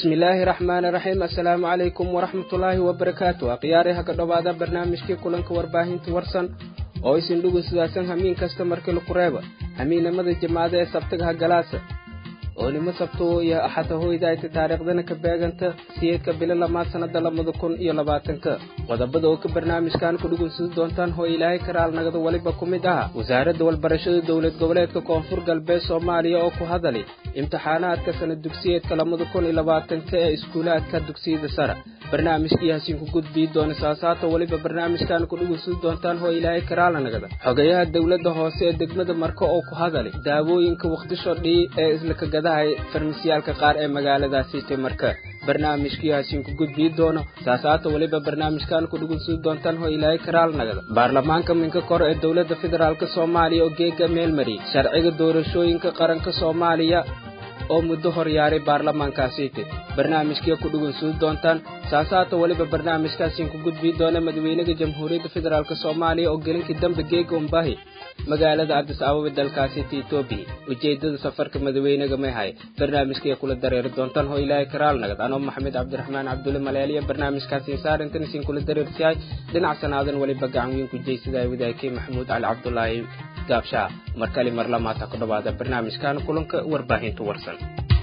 bismillaahi raxmaani raxiim assalaamu calaykum waraxmatullaahi wabarakaatu akhyaari ha ka dhowaada barnaamijkii kulanka warbaahinta warsan oo isin dhugun sidaasan hamiin kasta markii laku reeba hamiinnimada jamaada ee sabtaga ha galaasa oo nimo sabto iyo axada hoydayta taariikhdana ka beeganta siyeedka bilo lamaad sannada labada kun iyo labaatanka qodobada oo ka barnaamijkan ku dhugunsadi doontaan hoo ilaahay karaal nagada weliba ku mid aha wasaaradda walbarashada dowlad goboleedka koonfur galbeed soomaaliya oo ku hadalay imtixaanaadka sana dugsiyeedka labada kun iyo labaatanka ee iskuulaadka dugsiyada sare barnaamijkii hasiin ku gudbii doona saasaata weliba barnaamijkan ku dhugunsadi doontaan hoo ilaahay karaala nagada xogayaha dowladda hoose ee degmada marka oo ku hadalay daawooyinka wakhtisho dhii ee islaka gadahay farmasiyaalka qaar ee magaaladaasiite marka barnaamijkii hasiin ku gudbii doono saasaata weliba barnaamijkan ku dhugunsadi doontaan hoo ilaahay karaal nagada baarlamaanka minka kor ee dowladda federaalk soomaaliya oo geega meelmariyey sharciga doorashooyinka qaranka soomaaliya oo muddo horyaaray baarlamaankaasiite barnaamijkii ku dhugunsadi doontaan saasaata weliba barnaamijkaasiin ku gudbii doona madaxweynaha jamhuuriyadda federaalk soomaaliya oo gelinkii dambe geega umbahi magaalada adis ababa dalkaasita etoobiya ujeedada safarka madaxweynaga may hay barnaamijkay kula dareeri doontaan hoo ilaahay karaal nagad anoo maxamed cabdiraxmaan cabdulle maleeliya barnaamijkaasiin saarintan isiin kula dareersiyahay dhinac sanaadan weliba gacan weyn ku jeysadaa wadaagkay maxamuud cali cabdulaahi gaabshaa mar kale mar lamaata ku dhawaada barnaamijkan kulanka warbaahinta warsan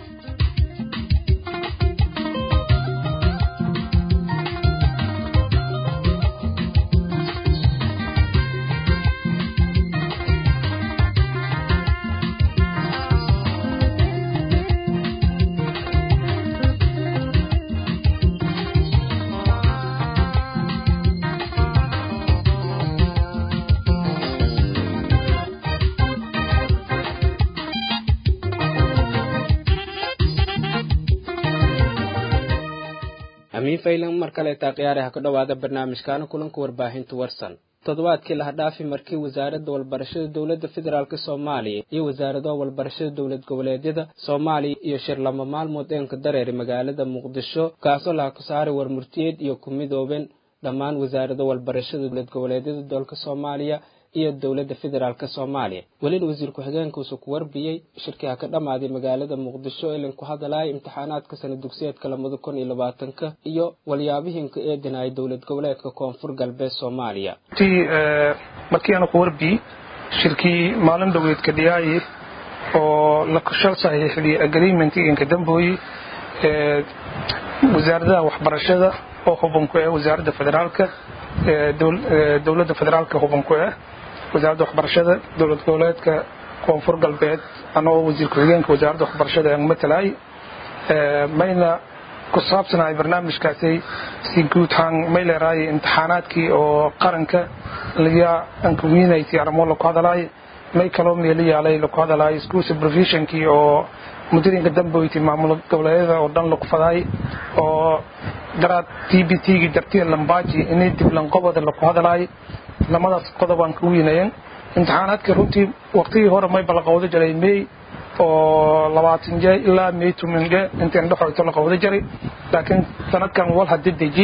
amiin faylan mar kaleetaa khiyaari ha ka dhowaada barnaamijkaana kulanka warbaahinta warsan toddobaadkii laha dhaafi markii wasaaradda walbarashada dowladda federaalk soomaaliya iyo wasaaradaha walbarashada dowlad goboleedyada soomaaliya iyo shir lama maalmood eenka dareeri magaalada muqdisho kaasoo laha ku saaray warmurtiyeed iyo ku midooben dhammaan wasaarada walbarashada dowlad goboleedyada dalka soomaaliya iyo dowladda federaalk soomaaliya welina wasiir ku-xigeenkuusu ku warbiyey shirkii ha ka dhammaaday magaalada muqdisho ilin ku hadalaya imtixaanaadka sana dugsiyeedka labada kun iyo labaatanka iyo walyaabihinka eedinaya dowlad goboleedka koonfur galbeed soomaaliya markii aanu ku warbiyey shirkii maalin dhoweedka dhiyaaye oo la shal saxiixdiyey agreement inka dambooye wasaaradaha waxbarashada oo hubanku ah wasaaradda federaalka dowladda federaalka hubanku ah wasaaradda waxbarashada dowlad goboleedka koonfur galbeed anoo wasiir ku-xigeenka wasaaradda waxbarashada aan matalaay mayna ku saabsanahay barnaamijkaasi si guud ahaan may leerahay imtixaanaadkii oo qaranka laga ankawiinaysay arrimo laku hadalaay may kaloo meelo yaalay laku hadalaay school supervisionkii oo muddooyinka damboyti maamul goboleedyada oo dhan laku fadaay oo daraad t b t-gii dartiya lambaaji inay diblanqobada laku hadalaay lamadaas qodob aan ka weynayen imtixaanaadka runtii waqtigii hore may bala qawdo jiray may oo labaatan je ilaa may tuminge intayn dhexoyto la qawdo jiray laakiin sanadkan wal hadi deji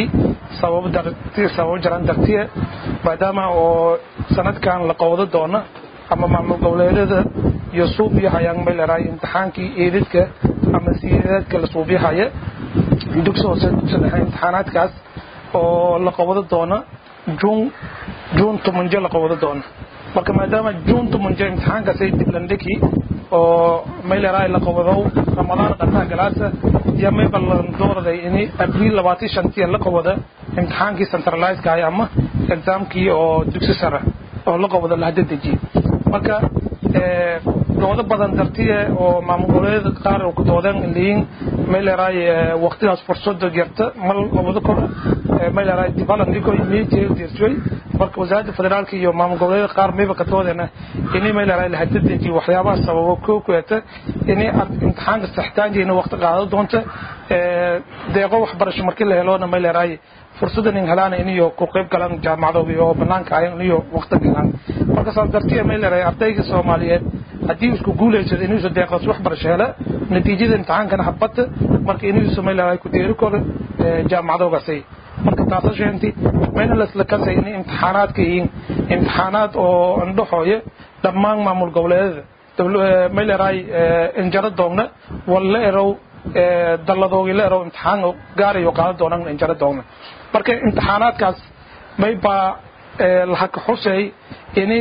sababo jaran dartiye maadaama oo sanadkan la qawdo doona ama maamul goboleedyada iyo suubyahayaan may leerahay imtixaankii eedadka ama sideedaadka la suubyahaya dugsi hoose dugsi dhexe imtixaanaadkaas oo la qawado doona juun juun tumanjo la qawado doona marka maadaama juun tumanjo imtixaankaasay diblandheki oo may leerahay la qawadow ramadaan qataha galaasa iyo may ballan dooraday ini abriil labaatan shantiya la qawada imtixaankii centralizeka ahay ama exaamkii oo dugsi sare oo la qawado lahada dejiye marka doodo badan dartiye oo maamul goboleedyada qaar ku doodeen leeyiin may leerahay waqtidaas fursada jirta mal labada kor may leerahay dibalandiko meetii dirtay marka wasaaradda federaalka iyo maamul goboleedyada qaar mayba ka doodeena inay may leerahay la hadadaji waxyaabaha sababo koo kueta inay imtixaanka saxitaankeena waqti qaado doonta deeqo waxbarasho markii la heloona may leerahay fursadan in helaan iniyo ku qayb galaan jaamacadooda iyo banaanka ayan iniyo waqti galaan marka saas dartiya may leerahay ardayga soomaaliyeed haddii isku guulaysado inuusa deeqaas waxbarasho hela natiijada imtixaankana habata marka inuusa may leerahay ku dheeri karo jaamacadoogaasay marka taasa sheenti mayna lasla kasay in imtixaanaadka yihiin imtixaanaad oo indhaxooya dhammaan maamul goboleedyada may leerahay injaro doogna walla erow dalladoogi leero imtixaan gaarayo qaadan doonaan injaro doona marka imtixaanaadkaas may baa lahaka xusay ini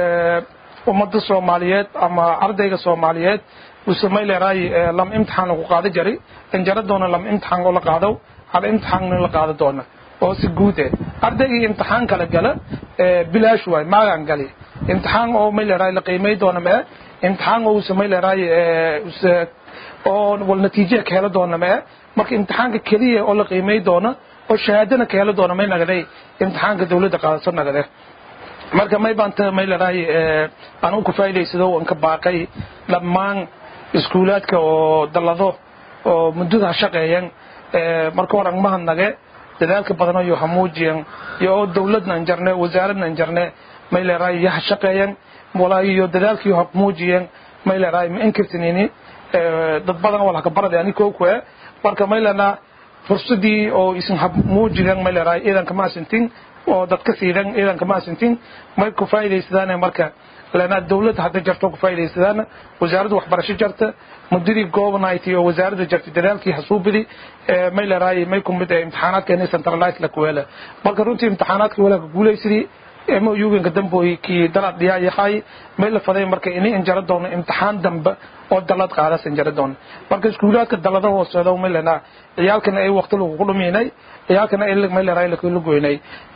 ummadda soomaaliyeed ama ardayga soomaaliyeed use may leeraay lam imtixaan lagu qaado jari injaro doona lam imtixaan oo la qaado hal imtixaanna la qaado doona oo si guud eh ardaygii imtixaan kala gala bilaash waay maagaan gali imtixaan oo may leeraay la qiimay doona mee imtixaan oo use may leeraay use oo wal natiije ka helo doona mee marka imtixaanka keliya oo la qiimay doona oo shahaadana ka helo doona may nagaday imtixaanka dawladda qaadaso nagade marka may baanta may leeraay aan ku faa'iidaysado aan ka baaqay dhammaan iskuulaadka oo dallado oo muddada shaqeeyeen marka hore aan mahadnage dadaalka badan iyo hamuujiyan iyo oo dawladna aan jarne wasaaradna aan jarne may leeraay yaha shaqeeyeen walaa iyo dadaalkii hamuujiyan may leeraay ma inkirtinini dad badan wala ka barade ani koo kuwe marka may leena fursadii oo isin hamuujiyan may leeraay iidanka maasintin oo dadka siidan iidanka maasintin may ku faa'iidaysadaan marka lana dawladda hadda jarto ku faa'iidaysadaan wasaaradda waxbarasho jarta mudadii goobnayti oo wasaaradda jartay dadaalkii hasuubidi may leeraay may ku mid imtixaanaadka inay centralized la kuweela marka runtii imtixaanaadka walaa ka guulaysidii mo yuganka damboy kii dalad dhiyaa yahay may la faday marka inay injaro doono imtixaan dambe oo dalad qaadas injaro doono marka iskuulaadka dalada hooseeda may leenaa ciyaalkana ay waqti lagu dhuminay ciyaalkana ay may leeraay la goynay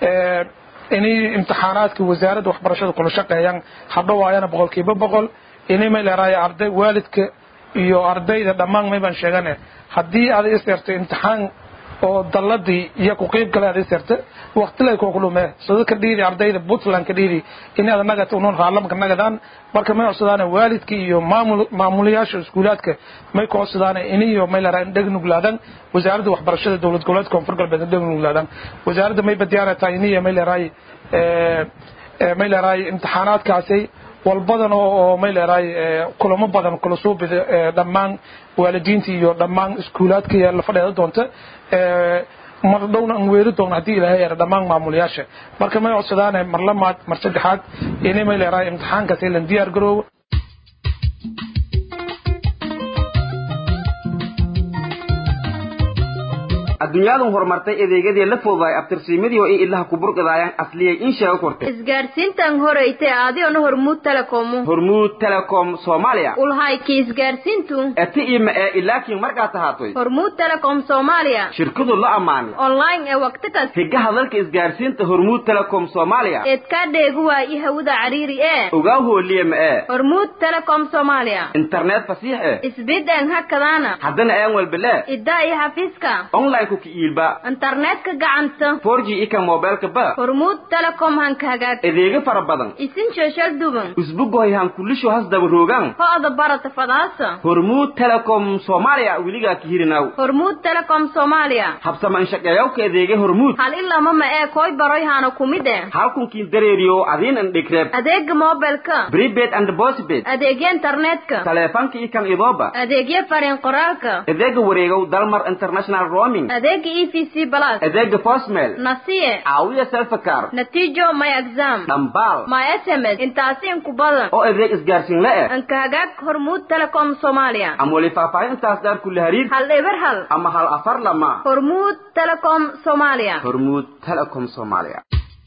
inay imtixaanaadka wasaaradda waxbarashada kula shaqeeyaan hadhowaayana boqolkiiba boqol inay may leeraay arday waalidka iyo ardayda dhammaan may baan sheegane haddii aad isirto imtixaan oo dalladii iyo ku qiib gale aad isirta waqtilay koo kulume sida ka dhiidi ardayda puntland ka dhiidi inaad nagata unoon raalamka nagadaan marka may codsadaan waalidkii iyo maamul maamulayaasha iskuulaadka may ku codsadaan iniyo may leeraay dheg nuglaadaan wasaaradda waxbarashada dowlad goboleedka koonfur galbeed dheg nuglaadaan wasaaradda may badiyaarata iniyo may leeraay may leeraay imtixaanaadkaasi walbadan oo may leeraay kulamo badan kula soo bida dhammaan waalidiinta iyo dhammaan iskuulaadka la fadheeda doonta mar dhowna aan weeri doona haddii ilaahay yara dhammaan maamulayaasha marka may codsadaan mar lamaad mar saddexaad inay may leeraay imtixaankaasi lan diyaar garoobo adduunyadu horumartay adeegyadii la fududaay abtirsiimadii oo ay ilaha ku burqidaayaan asliyay in sheego kortay isgaarsiintan horeyte aadiona hormuud telekomu hormuud telecom soomaaliya ulhayki isgaarsiintu eti ima ee ilaakiin markaa tahaatoy hormuud telecom soomaaliya shirkadu la ammaanay online ee waqti kas higaha dalka isgaarsiinta hormuud telecom soomaaliya eedkaa dheegu waayi hawada cariiri ee ogaa hooliye ma ee hormuud telecom soomaaliya internet fasiix eh isbideen hakadaana haddana aan walbele iddaa iyo xafiiska online ku kiiilba internetka gacanta 4G ika mobilka ba hormuud telecom hanka hagaag adeega fara badan isin shashal duban usbugoy han kulisho has daba roogan ho'da barata fadaasa hormuud telecom soomaaliya weligaa ka hirinaw hormuud telecom soomaaliya habsama inshaqeeyawka adeega hormuud hal ilama ma ee koy baroy hana kumide halkunkiin dareeriyo adiin an dhegreeb adeega mobilka prepaid and postpaid adeegya internetka taleefanka ikan idooba adeegya fariin qoraalka adeega wareegow dalmar international roaming adeega e v c plus adeega postmail nasiye caawiya selfakar natiijo my exam dhambaal my sms intaasi inku badan oo adeeg isgaarsiin la eh anka hagaag hormuud telecom soomaaliya ama weli faahfaahin intaas daar kulle hariir hal eber hal ama hal afar lama hormuud telecom soomaaliya hormuud telecom soomaaliya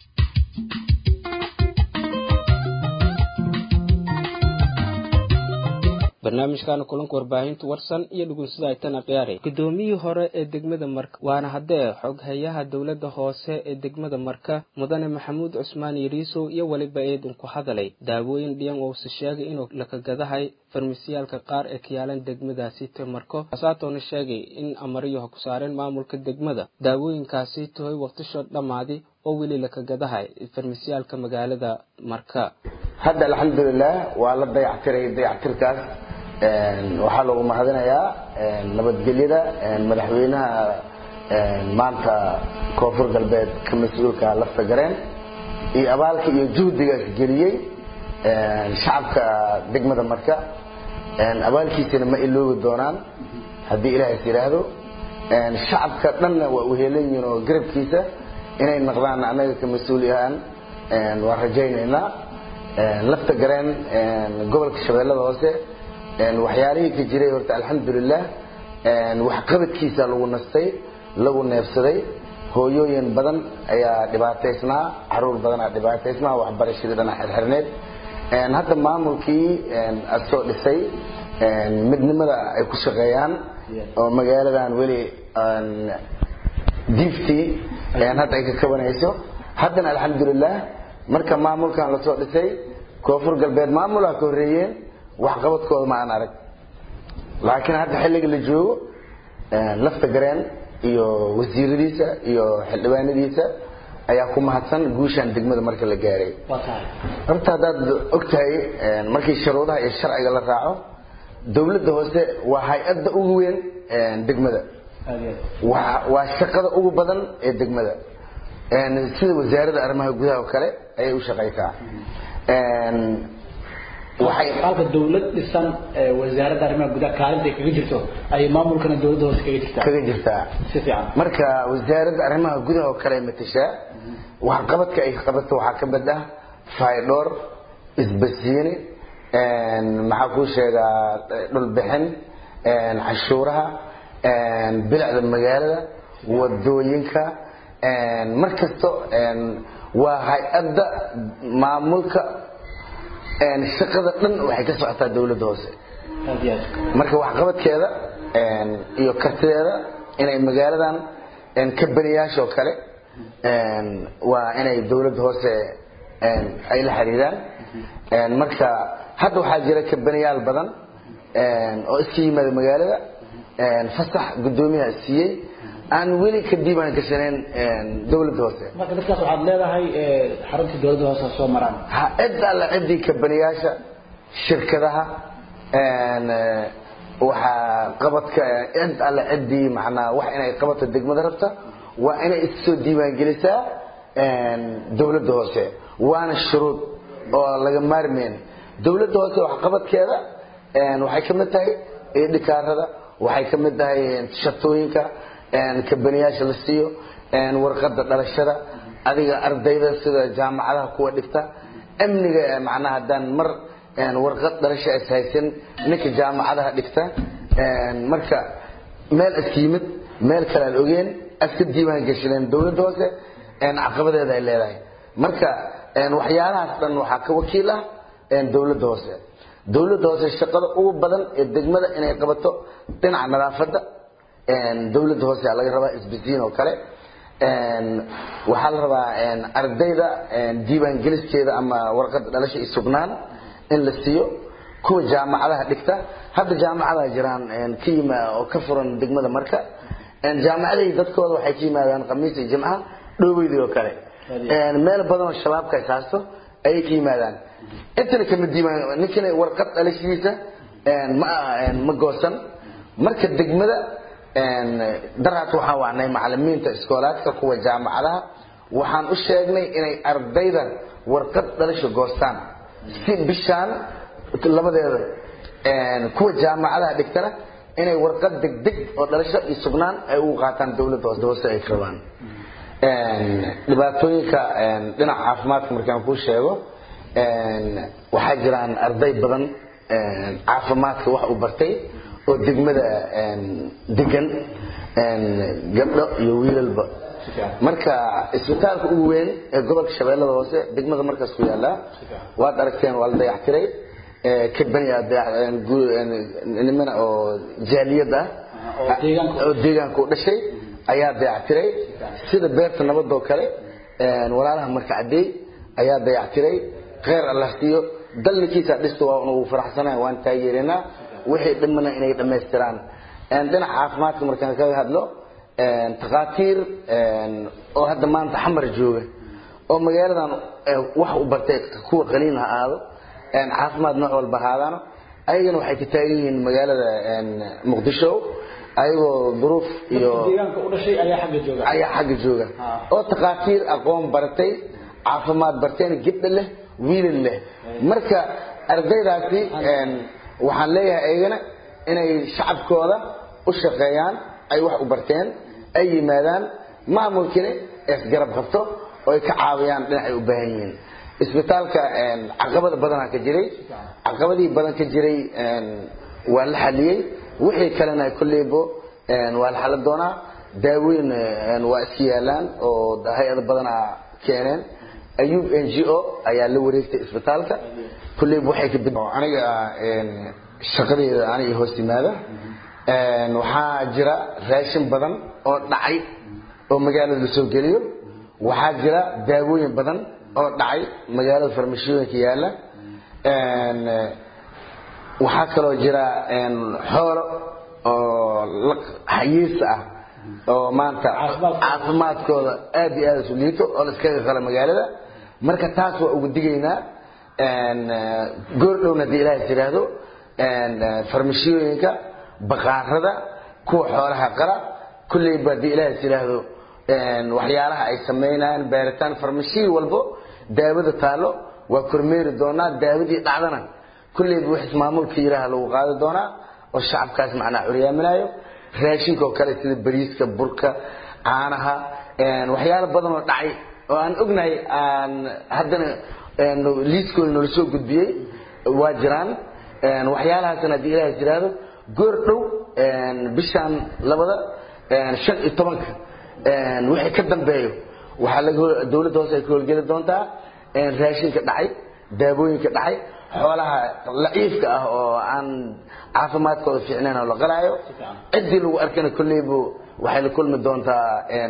barnaamijkaana kulanka warbaahinta warsan iyo dhugunsida aytana khiyaaray guddoomiyihii hore ee degmada marka waana haddee xoghayaha dowladda hoose ee degmada marka mudane maxamuud cusmaan yariisow iyo weliba eedin ku hadalay daawooyin dhiyan ousa sheegay inuu lakagadahay farmasiyaalka qaar ee ka yaalan degmadaasi te marko hasaatoona sheegay in amariyaha ku saareen maamulka degmada daawooyinkaasi tahoy waqtisho dhammaadi oo weli lakagadahay farmasiyaalka magaalada marka hadda alxamdulilah waa la dayactiray dayactirkaas waxaa lagu mahadinayaa nabadgelyada madaxweynaha maanta koonfur galbeed ka mas-uulka lafta gareen iyo abaalka iyo juhdiga geliyey shacabka degmada marka abaalkiisana ma iloobi doonaan haddii ilaahas yidhaahdo shacabka dhanna waa uheelan yihiin oo garabkiisa inay noqdaan annaga ka mas-uul yahaan waan rajaynaynaa lafta gareen gobolka shabeellada hoose waxyaalihii ka jiray horta alxamdulilah waxqabadkiisa lagu nastay lagu neefsaday hooyooyin badan ayaa dhibaataysnaa caruur badanaa dhibaataysnaa waxbarashadii dhana xirxirneed hadda maamulkii soo dhisay midnimada ay ku shaqeeyaan oo magaaladan weli diiftii hadda ay ka kabanayso haddana alxamdulilah marka maamulkan lasoo dhisay koonfur galbeed maamulaa ka horreeyeen waxqabadkooda ma aan arag laakiin hadda xilliga la joogo lafta gareen iyo wasiiradiisa iyo xildhibaanadiisa ayaa ku mahadsan guushaan degmada marka la gaaray horta haddaad ogtahay markii sharuudaha iyo sharciga la raaco dowladda hoose waa hay-adda ugu weyn degmada waa shaqada ugu badan ee degmada sida wasaaradda arrimaha gudaha oo kale ayay u shaqaysaa waxay halka dawlad dhisan wasaaradda arrimaha gudaha kaalinta kaga jirto ay maamulkana dawladda hoose kaga jirtaa kaga jirtaa si fiican marka wasaaradda arrimaha gudaha oo kale ay matashaa waxqabadka ay qabato waxaa ka mid ah faydhoor isbasiini maxaa kuu sheegaa dhulbixin cashuuraha bilicda magaalada wadooyinka mar kasto waa hay-adda maamulka shaqada dhan waxay ka socotaa dawladda hoose marka waxqabadkeeda iyo kartideeda inay magaaladan kabaniyaasha oo kale waa inay dawladda hoose ay la xiriiraan marka hadda waxaa jira kabaniyaal badan oo iska yimaada magaalada fasax guddoomiyaha siiyey aan weli ka diiwaan gashanayn dawladda hoose marka dadkaas waxaad leedahay xaruntii dawladda hoose ha soo maraan ha cid alla ciddii kabaniyaasha shirkadaha waxaa qabadka cid alla ciddii macnaa wax inay qabato degmada rabta waa inay issoo diiwaan gelisaa dawladda hoose waana shuruud oo laga maarmeen dawladda hoose waxqabadkeeda waxay ka mid tahay idhikaarada waxay ka mid tahay shatooyinka kabaniyaasha la siiyo warqada dhalashada adiga ardayda sida jaamacadaha kuwa dhigta amniga macnaha haddaan mar warqad dhalasha is haysan ninka jaamacadaha dhigta marka meel iska yimid meel kale aan ogeen iska diiwaan gashadeen dawladda hoose caqabadeeda ay leedahay marka waxyaalahaas dhan waxaa ka wakiil ah dawladda hoose dawladda hoose shaqada ugu badan ee degmada inay qabato dhinaca nadaafadda dawladda hoose laga rabaa isbisiin oo kale waxaa la rabaa ardayda diiwaan geliskeeda ama warqada dhalasha iyo sugnaan in la siiyo kuwa jaamacadaha dhigta hadda jaamacadaha jiraan ka yima oo ka furan degmada marka jaamacadihii dadkooda waxay ka yimaadaan khamiis iyo jimcaha dhoobeydii oo kale meel badan oo shabaabka is haasto ayay ka yimaadaan intana kama diiwaan ninkana warqad dhalashidiisa ma ma goosan marka degmada daraas waxaan wacnay macalimiinta iskoolaadka kuwa jaamacadaha waxaan u sheegnay inay ardayda warqad dhalasha goostaan si bishaan labadeeda kuwa jaamacadaha dhigtana inay warqad degdeg oo dhalasho iyo sugnaan ay ugu qaataan dawladda hoose ay ka rabaan dhibaatooyinka dhinaca caafimaadka markaan kuu sheego waxaa jiraan arday badan caafimaadka wax u bartay oo degmada degan gabdho iyo wiilalba marka isbitaalka ugu weyn ee gobolka shabeellada hoose degmada markaas ku yaallaa waad aragteen waa la dayactiray kabaniya nimana oo jaaliyad ah oo deegaanka u dhashay ayaa dayactiray sida beerta nabadoo kale walaalaha marka cadeey ayaa dayactiray kheyr allah siiyo dalnikiisa dhista waa ugu faraxsanahay waan taageerinaa wixii dhimana inay dhammaystiraan dhinaca caafimaadka markaan kaga hadlo takhaatiir oo hadda maanta xamar jooga oo magaaladan wax u bartay kuwa qaliin ha aado caafimaad nooc walba haadaano ayagana waxay ka taagan yihiin magaalada muqdisho ayagoo duruuf iyo deegaanka u dhashay ayaa xagga jooga ayaa xagga jooga oo takhaatiir aqoon baratay caafimaad barteen gabdha leh wiilal leh marka ardaydaasi waxaan leeyahay ayagana inay shacabkooda u shaqeeyaan ay wax u barteen ay yimaadaan maamulkina isgarab qabto oo ay ka caawiyaan dhinacay u baahan yihiin isbitaalka caqabada badanaa ka jiray caqabadii badan ka jiray waa la xaliyey wixii kalena kolleybo waa la xalin doonaa daawooyin waa iska yaalaan oo hay-ado badanaa keeneen ayub n g o ayaa la wareegtay isbitaalka kolleyba waxay ka bid aniga shaqadeeda aniga hoos yimaada waxaa jira raashin badan oo dhacay oo magaalada la soo geliyo waxaa jira daawooyin badan oo dhacay magaalada farmashiyooyinka yaalla waxaa kaloo jira xoolo oo xayiis ah oo maanta caafimaadkooda aad iyo aad isu liito oo la iskaga qala magaalada marka taas waa ugu digaynaa goor dhowna haddii ilaahay tiraahdo farmashiyooyinka baqaarada kuwa xoolaha qala kulleyba haddii ilaahay tiraahdo waxyaalaha ay samaynayaan baaritaan farmashiyi walbo daawada taalo waa kormeeri doonaa daawadii dhacdana kulleyba wix ismaamulka yiraha lagu qaadi doonaa oo shacabkaas macnaa curyaaminayo raashinka oo kale sida bariiska burka caanaha waxyaalo badan oo dhacay oo aan ognahay aan haddana liiskooda noola soo gudbiyey waa jiraan waxyaalahaasna haddii ilaahay tiraahdo goor dhow bishaan labada shan iyo tobanka wixii ka dambeeyo waxaa laga dawladda hoose ay ka howlgeli doontaa raashinka dhacay daawooyinka dhacay xoolaha laciifka ah oo aan caafimaadkooda fiicnayn oo la qalaayo ciddii lagu arkana kolleybu waxay la kulmi doontaa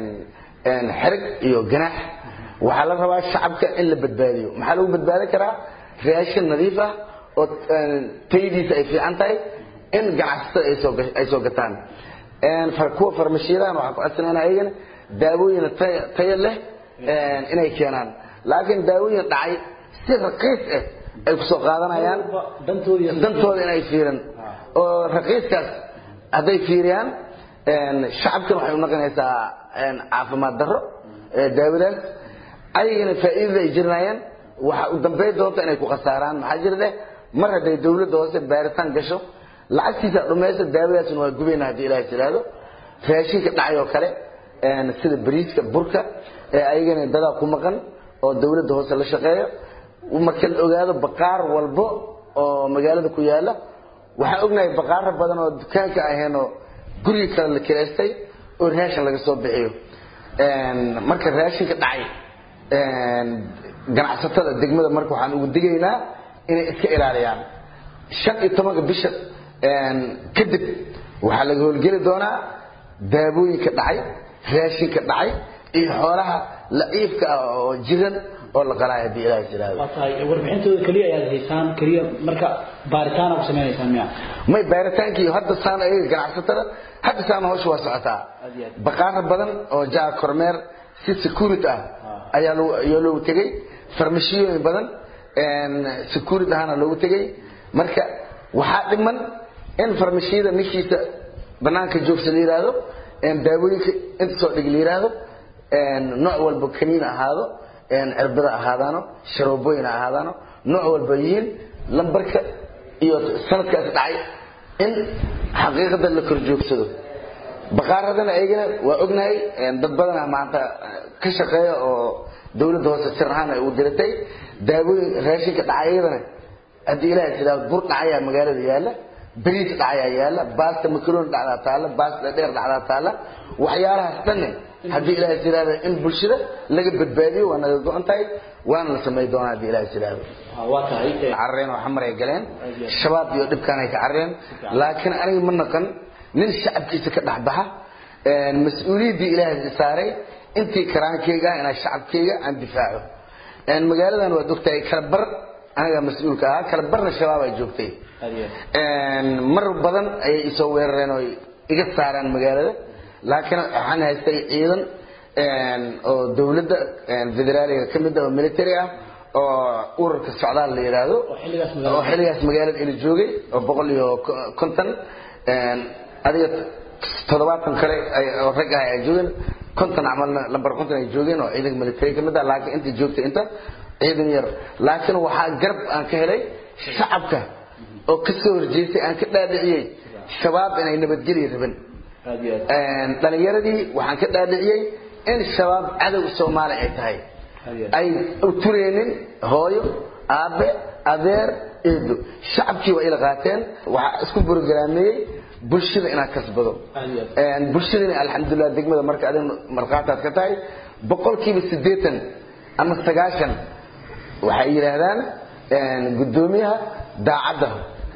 xerig iyo ganaax waxaa la rabaa shacabka in la badbaadiyo maxaa lagu badbaadin karaa raashin nadiif ah oo tayadiisa ay fiican tahay in ganacsatada ay soo gataan kuwa farmashiyadahan waxaa ku codsanayna ayagana daawooyin tayo leh inay keenaan laakiin daawooyin dhacay si raqiis ah ay kusoo qaadanayaan dantooda inay fiirin oo raqiiskaas hadday fiiriyaan shacabkan waxay u noqonaysaa caafimaad darro daawadaas ayagana faa'iidada ay jirinaayaan waxa u dambayn doonta inay ku khasaaraan maxaa jira leh mar hadday dawladda hoose baaritaan gasho lacagtiisa dhumaysa daawadaasna waa gubayna haddii ilaahay tiraahdo raashinka dhacay oo kale sida bariiska burka ee ayagana dadaa ku maqan oo dawladda hoose la shaqeeyo marka la ogaado baqaar walbo oo magaalada ku yaala waxaan ognahay baqaaro badan oo dukaanka aheenoo guriga kale la kilaystay oo raashin laga soo bixiyo marka raashinka dhacay ganacsatada degmada marka waxaan ugu digaynaa inay iska ilaaliyaan shan iyo tobanka bisha kadib waxaa laga howlgeli doonaa daawooyinka dhacay raashinka dhacay iyo xoolaha laciifka ah oo jiran oo la qalaayo haddii ilaahay tiraahdo waa tahay warbixintooda keliya ayaad haysaan keliya marka baaritaana ku sameynaysaan miya may baaritaankii hadda saan ayaga ganacsatada hadda saan hawsha waa socotaa baqaaro badan oo jaa kormeer si security ah ayaa loo ayaa loogu tegey farmashiyooyin badan security ahana loogu tegey marka waxaa dhiman in farmashiyada ninkiisa banaanka joogsa la yidhaahdo daawooyinka inta soo dhig la yidhaahdo nooc walba kaniin ahaado cirbada ahaadaano sharoobooyin ahaadaano nooc walba yihiin lambarka iyo sanadkaas dhacay in xaqiiqada la kor joogsado baqaaradana ayagana waa ognahay dad badana maanta ka shaqeeya oo dawladda hoose sir ahaan ay u diratay daawooyin raashinka dhacay iyadana haddii ilaahay tiraa bur dhacayaa magaalada yaalla bariis dhacayaa yaalla baasta makarooni dhacdaa taalla baasta dheer dhacdaa taalla waxyaalahaas dhanne haddii ilaahay tiraahdo in bulshada laga badbaadiyo waa naga go-an tahay waana la samay doonaa haddii ilaahay tiraahdo waa tahay carreen oo xamar ay galeen shabaab iyo dhibkaan ay ka carreen laakiin aniga ma naqan nin shacabkiisa ka dhexbaxa mas-uuliyaddii ilaahay saaray intii karaankeyga ah inaa shacabkeyga aan difaaco magaaladan waad ogtahay kala bar anagaa mas-uulka ahaa kala barna shabaab ay joogtay mar badan ayay isoo weerareen oo iga saaraan magaalada laakiin waxaan haystay ciidan oo dawladda federaaliga ka mid ah oo military ah oo ururka socdaal la yidhaahdo oo xilligaas magaalada ila joogay oo boqol iyo konton adiga toddobaatan kale oo rag ah ay joogeen konton camalna lambar konton ay joogeen oo ciidanka military ka mid ah laakiin inta joogtay inta ciidan yar laakiin waxaa garab aan ka helay shacabka oo ka soo horjeestay aan ka dhaadhiciyey shabaab inay nabadgelya rabin dhalinyaradii waxaan ka dhaadhiciyey in shabaab cadow soomaali ay tahay ay u tureenin hooyo aabe adeer eedo shacabkii waa ila qaateen waxaa isku borogaraameyey bulshada inaad kasbado bulshadana alxamdulilah degmada marka adin markhaataad ka tahay boqolkiiba siddeetan ama sagaashan waxay yidhaahdaan guddoomiyaha daacadda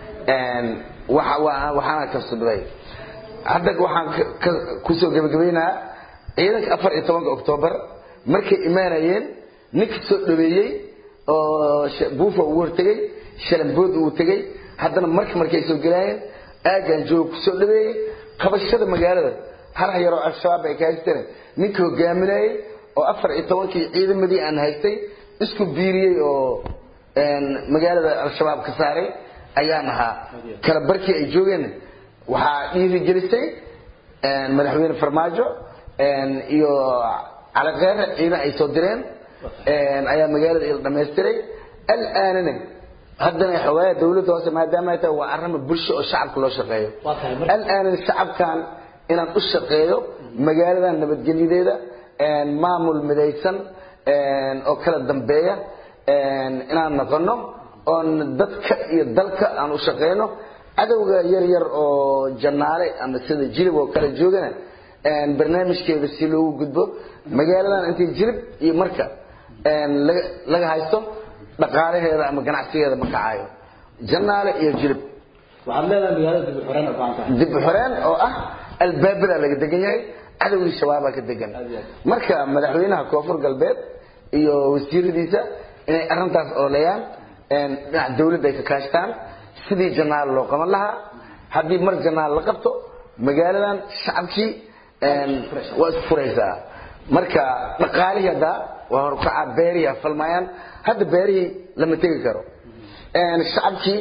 waxaana kasbaday hadda waxaan kusoo gebagabaynahaa ciidanka afar iyo tobanka oktoobar markay imaanayeen ninka soo dhaweeyey oo buufa uu hortegey shalambood uu tegey haddana marka markay soo gelaayeen aagaan jooga kusoo dhaweeyey qabashada magaalada hal yaroo al-shabaab ay ka haysteen ninka hogaaminayey oo afar iyo tobankii ciidamadii aan haystay isku biiriyey oo magaalada al-shabaab ka saaray ayaan ahaa kala barkii ay joogeen waxaa dhiirigelisay madaxweyne farmaajo iyo calaqeere ciidan ay soo direen ayaa magaalada ila dhamaystiray alaanana haddana xogaaya dawladda hoose maadaama ay tahay waa arrima bulsho oo shacabka loo shaqeeyo alaanana shacabkan inaan u shaqeeyo magaaladan nabadgelyadeeda maamul midaysan oo kala dambeeya inaan noqono oon dadka iyo dalka aan u shaqeyno cadowga yar yar oo janaale ama sida jilib oo kale joogana barnaamijkeeda si loogu gudbo magaaladan intay jilib iyo marka laga haysto dhaqaalaheeda ama ganacsigeeda ma kacayo janaale iyo jilib waxaad leedahay magaalada dib u xoreen u baahan tahay dib u xoreen oo ah albaabada laga degan yahay cadowgii shabaabaa ka degan marka madaxweynaha koonfur galbeed iyo wasiiradiisa inay arrintaas ooleeyaan dhinaca dawladda ay ka kaashtaan sidii janaal loo qaban lahaa haddii mar janaal la qabto magaaladan shacabkii waa isfuraysaa marka dhaqaalihii hadda waa horkaca beerihi falmayaan hadda beerihii lama tegi karo shacabkii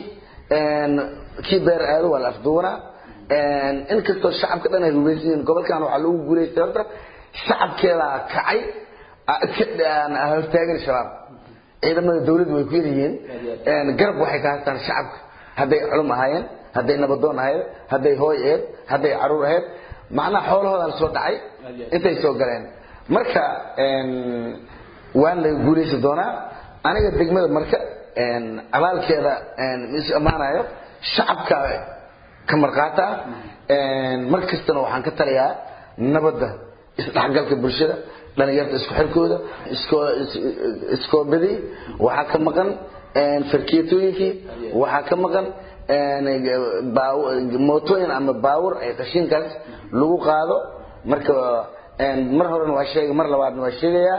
kii beer aado waa la afduwanaa inkastoo shacabka dhan ay rumaysan yihiin gobolkan waxaa lagu guulaystay horta shacabkeedaa kacay hortaagan shabaab ciidamada dawladdu way ku yar yihiin garab waxay ka haystaan shacabka hadday culum ahaayeen hadday nabadoon ahayd hadday hooy ahayd hadday caruur ahayd macnaha xoolahoodan soo dhacay intay soo galeen marka waan laga guulaysi doonaa aniga degmada marka abaalkeeda is ammaanayo shacabka ka marqaata mar kastana waxaan ka taliyaa nabadda isdhexgalka bulshada dhalinyarta isku xirkooda iskoobadii waxaa ka maqan farkeetooyinkii waxaa ka maqan mootooyin ama baawur ay qashinkaas lagu qaado marka mar horena waa sheegay mar labaadna waa sheegayaa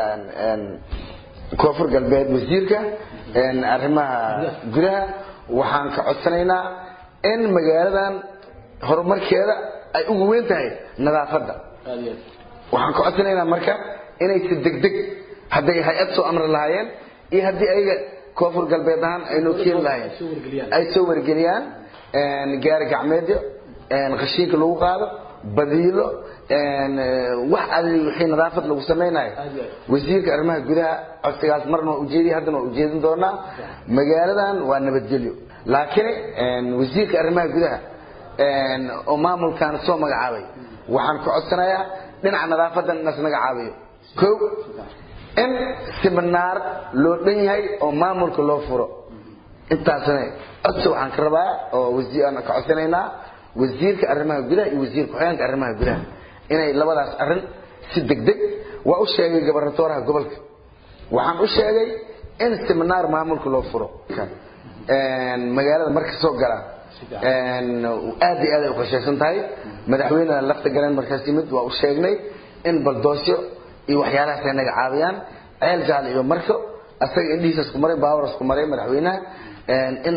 koonfur galbeed wasiirka arrimaha gudaha waxaan ka codsanaynaa in magaaladan horumarkeeda ay ugu weyn tahay nadaafadda waxaan ka codsanaynaa marka inay si degdeg hadday hay-ad soo amri lahaayeen iyo haddii ayaga koonfur galbeed ahaan ay noo keeni lahaayeen ay soo wargeliyaan gaari gacmeedyo qashiinka lagu qaado badiilo wax adi wixii nadaafad lagu samaynayo wasiirka arrimaha gudaha codsigaas marna waa ujeediya haddana waa ujeedin doonaa magaaladan waa nabadgelyo laakiin wasiirka arrimaha gudaha oo maamulkan soo magacaabay waxaan ka codsanayaa dhinaca nadaafadan inas naga caabiyo ko in siminaar loo dhan yahay oo maamulka loo furo intaasna codsi waxaan ka rabaa oo wasiir ka codsanaynaa wasiirka arrimaha gudaha iyo wasiir ku-xigeenka arrimaha gudaha inay labadaas arrin si degdeg waa u sheegay gabarnatooraha gobolka waxaan u sheegay in siminaar maamulka loo furo magaalada marka soo gala aad iyo aad ay uqashaysan tahay madaxweynena lafta galeen markaas yimid waa u sheegnay in baldoosyo iyo waxyaalahaas ay naga caawiyaan ceel jaal iyo marko asaga indhihiisa isku maray baawar isku maray madaxweynaha in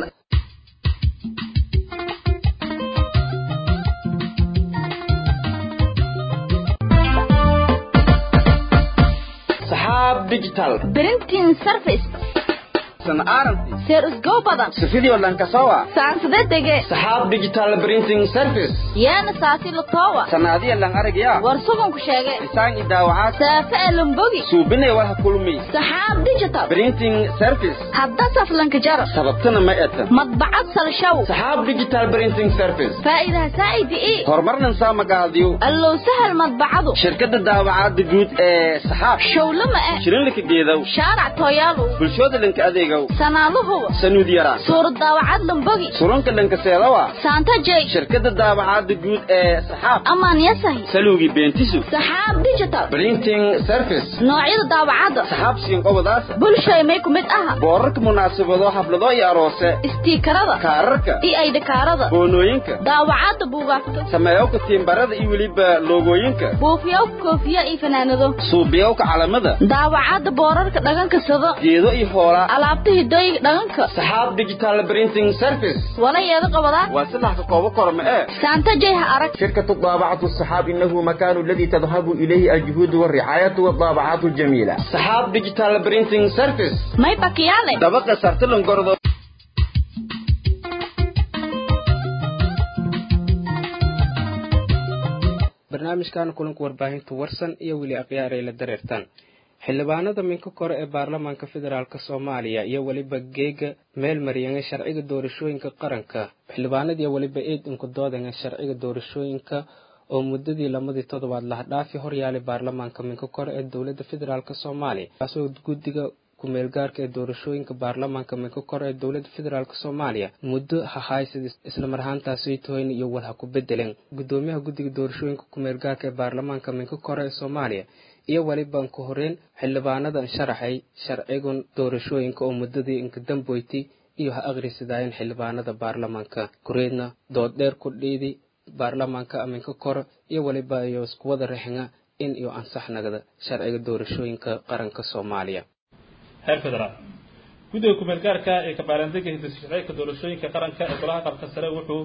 saxaab digital Printing service. san aaranti Seer usgo badan. sifidii lankasawa Saansada dege. saxaab digital printing service Yaana saasi la toowa. sanaadiya lan aragaya War sugan ku sheegay. isaan idaawacaad Saafa elumbogi. suubinay walha kulmi Saxaab digital. printing service Hadda saflanka jara. sababtana ma etan Madbacad salshaw. saxaab digital printing service Faa'iidaha saa'idi ii. horumarnan saa magacaadiyo Allow sahal madbacadu. shirkadda daawacaadda guud ee saxaab Showlama eh. shirinlika geedow Shaarac tooyaalu. bulshooda linka adeegow saaraw sanaaluhuba sanuud yaraan suurad daawacad lambogi surunka dhankaseedawa saanta jay shirkadda daabacaadda guud ee saxaab amaan yasahi salowgii beentisu saxaab digital printing service noocyada daawacadda saxaab siinqobadaasa bulshay may ku mid aha boorarka munaasabado xaflado iyo aroose istiikarada kaararka iyo aydhakaarada boonooyinka daawacadda buugaagta sameeyowka tiimbarada iyo weliba loogooyinka buufiyow koofiya iyo fanaanado suubiyowka calamada daawacadda boorarka dhaganka sado geedo iyo hoolaa alaabta hidooyiga dhaganka saxaab digital printing service wala yeeda qabadaa waa saddex ka koobo korma ee saanta jay ha arag شركة الطابعة الصحاب إنه مكان الذي تذهب إليه الجهود والرعاية والطابعات الجميلة saxaab digital printing service may bakiyaale dabaqa sartalan gordo barnaamijkan kulanka warbaahinta warsan iyo weli akhyaar ay la dareertaan xildhibaanada minka kore ee baarlamaanka federaalk soomaaliya iyo weliba geega meel mariyanga sharciga doorashooyinka qaranka xildhibaanadiiyo weliba eed inku doodanga sharciga doorashooyinka oo muddadii lamadii toddobaad lahdhaafi horyaalay baarlamaanka minka kore ee dowladda federaalk soomaaliya kaasoo guddiga kumeelgaarka ee doorashooyinka baarlamaanka minka kore ee dowladda federaalk soomaaliya muddo hahaysid islamar ahaantaasi toyn iyo walha ku bedeleen gudoomiyaha guddiga doorashooyinka kumeelgaarka ee baarlamaanka minka kore ee soomaaliya iyo weliban ku horeyn xildhibaanadan sharaxay sharcigan doorashooyinka oo muddadii inkadamboyti iyo ha akhrisidaayen xildhibaanada baarlamaanka kureedna dood dheer ku dhiidi baarlamaanka aminka kore iyo weliba iyo iskuwada rexinga in iyo ansax nagda sharciga doorashooyinka qaranka soomaaliya heer federaal guddiga kumeel gaarka ee kabaaraandega hidasharciga doorashooyinka qaranka ee golaha qabka sare wuxuu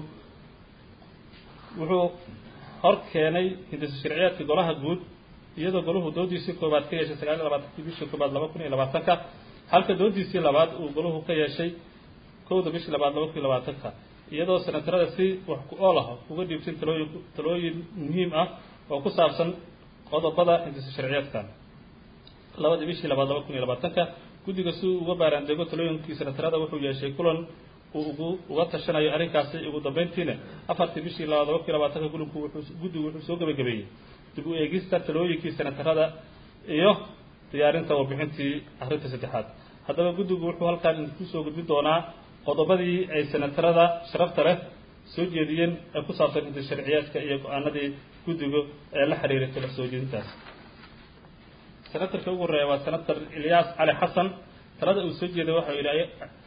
wuxuu hor keenay hidasa sharciyaadka golaha guud iyadoo golahu doodiisii koobaad ka yeeshay sagaal iyo labaatankii bishii koobaad laba kun iyo labaatanka halka doodiisii labaad uu golahu ka yeeshay kowda bishii labaad laba kun iyo labaatanka iyadoo senatarada si wax ku ool ah uga dhiibtay talooyin talooyin muhiim ah oo ku saabsan qodobada hindisa sharciyeedkan labadii bishii labaad laba kun iyo labaatanka guddiga si uu uga baaraandeego talooyinkii senatarada wuxuu yeeshay kulan uu ugu uga tashanayo arrinkaasi ugu dambeyntiina afartii bishii labaad laba kun iyo labaatanka gulinku wuxuu guddigu wuxuu soo gebagabeeyey dib u eegista talooyinkii senatarada iyo diyaarinta warbixintii arrinta saddexaad haddaba guddigu wuxuu halkaan kusoo gudbin doonaa qodobadii ay senatarada sharafta leh soo jeediyeen ee ku saabsan hinta sharciyaadka iyo go-aanadii guddigu ee la xiriiray tala soo jeedintaas senatarka ugu horeeya waa senator ilyaas cali xasan talada uu soo jeeday waxa yidhi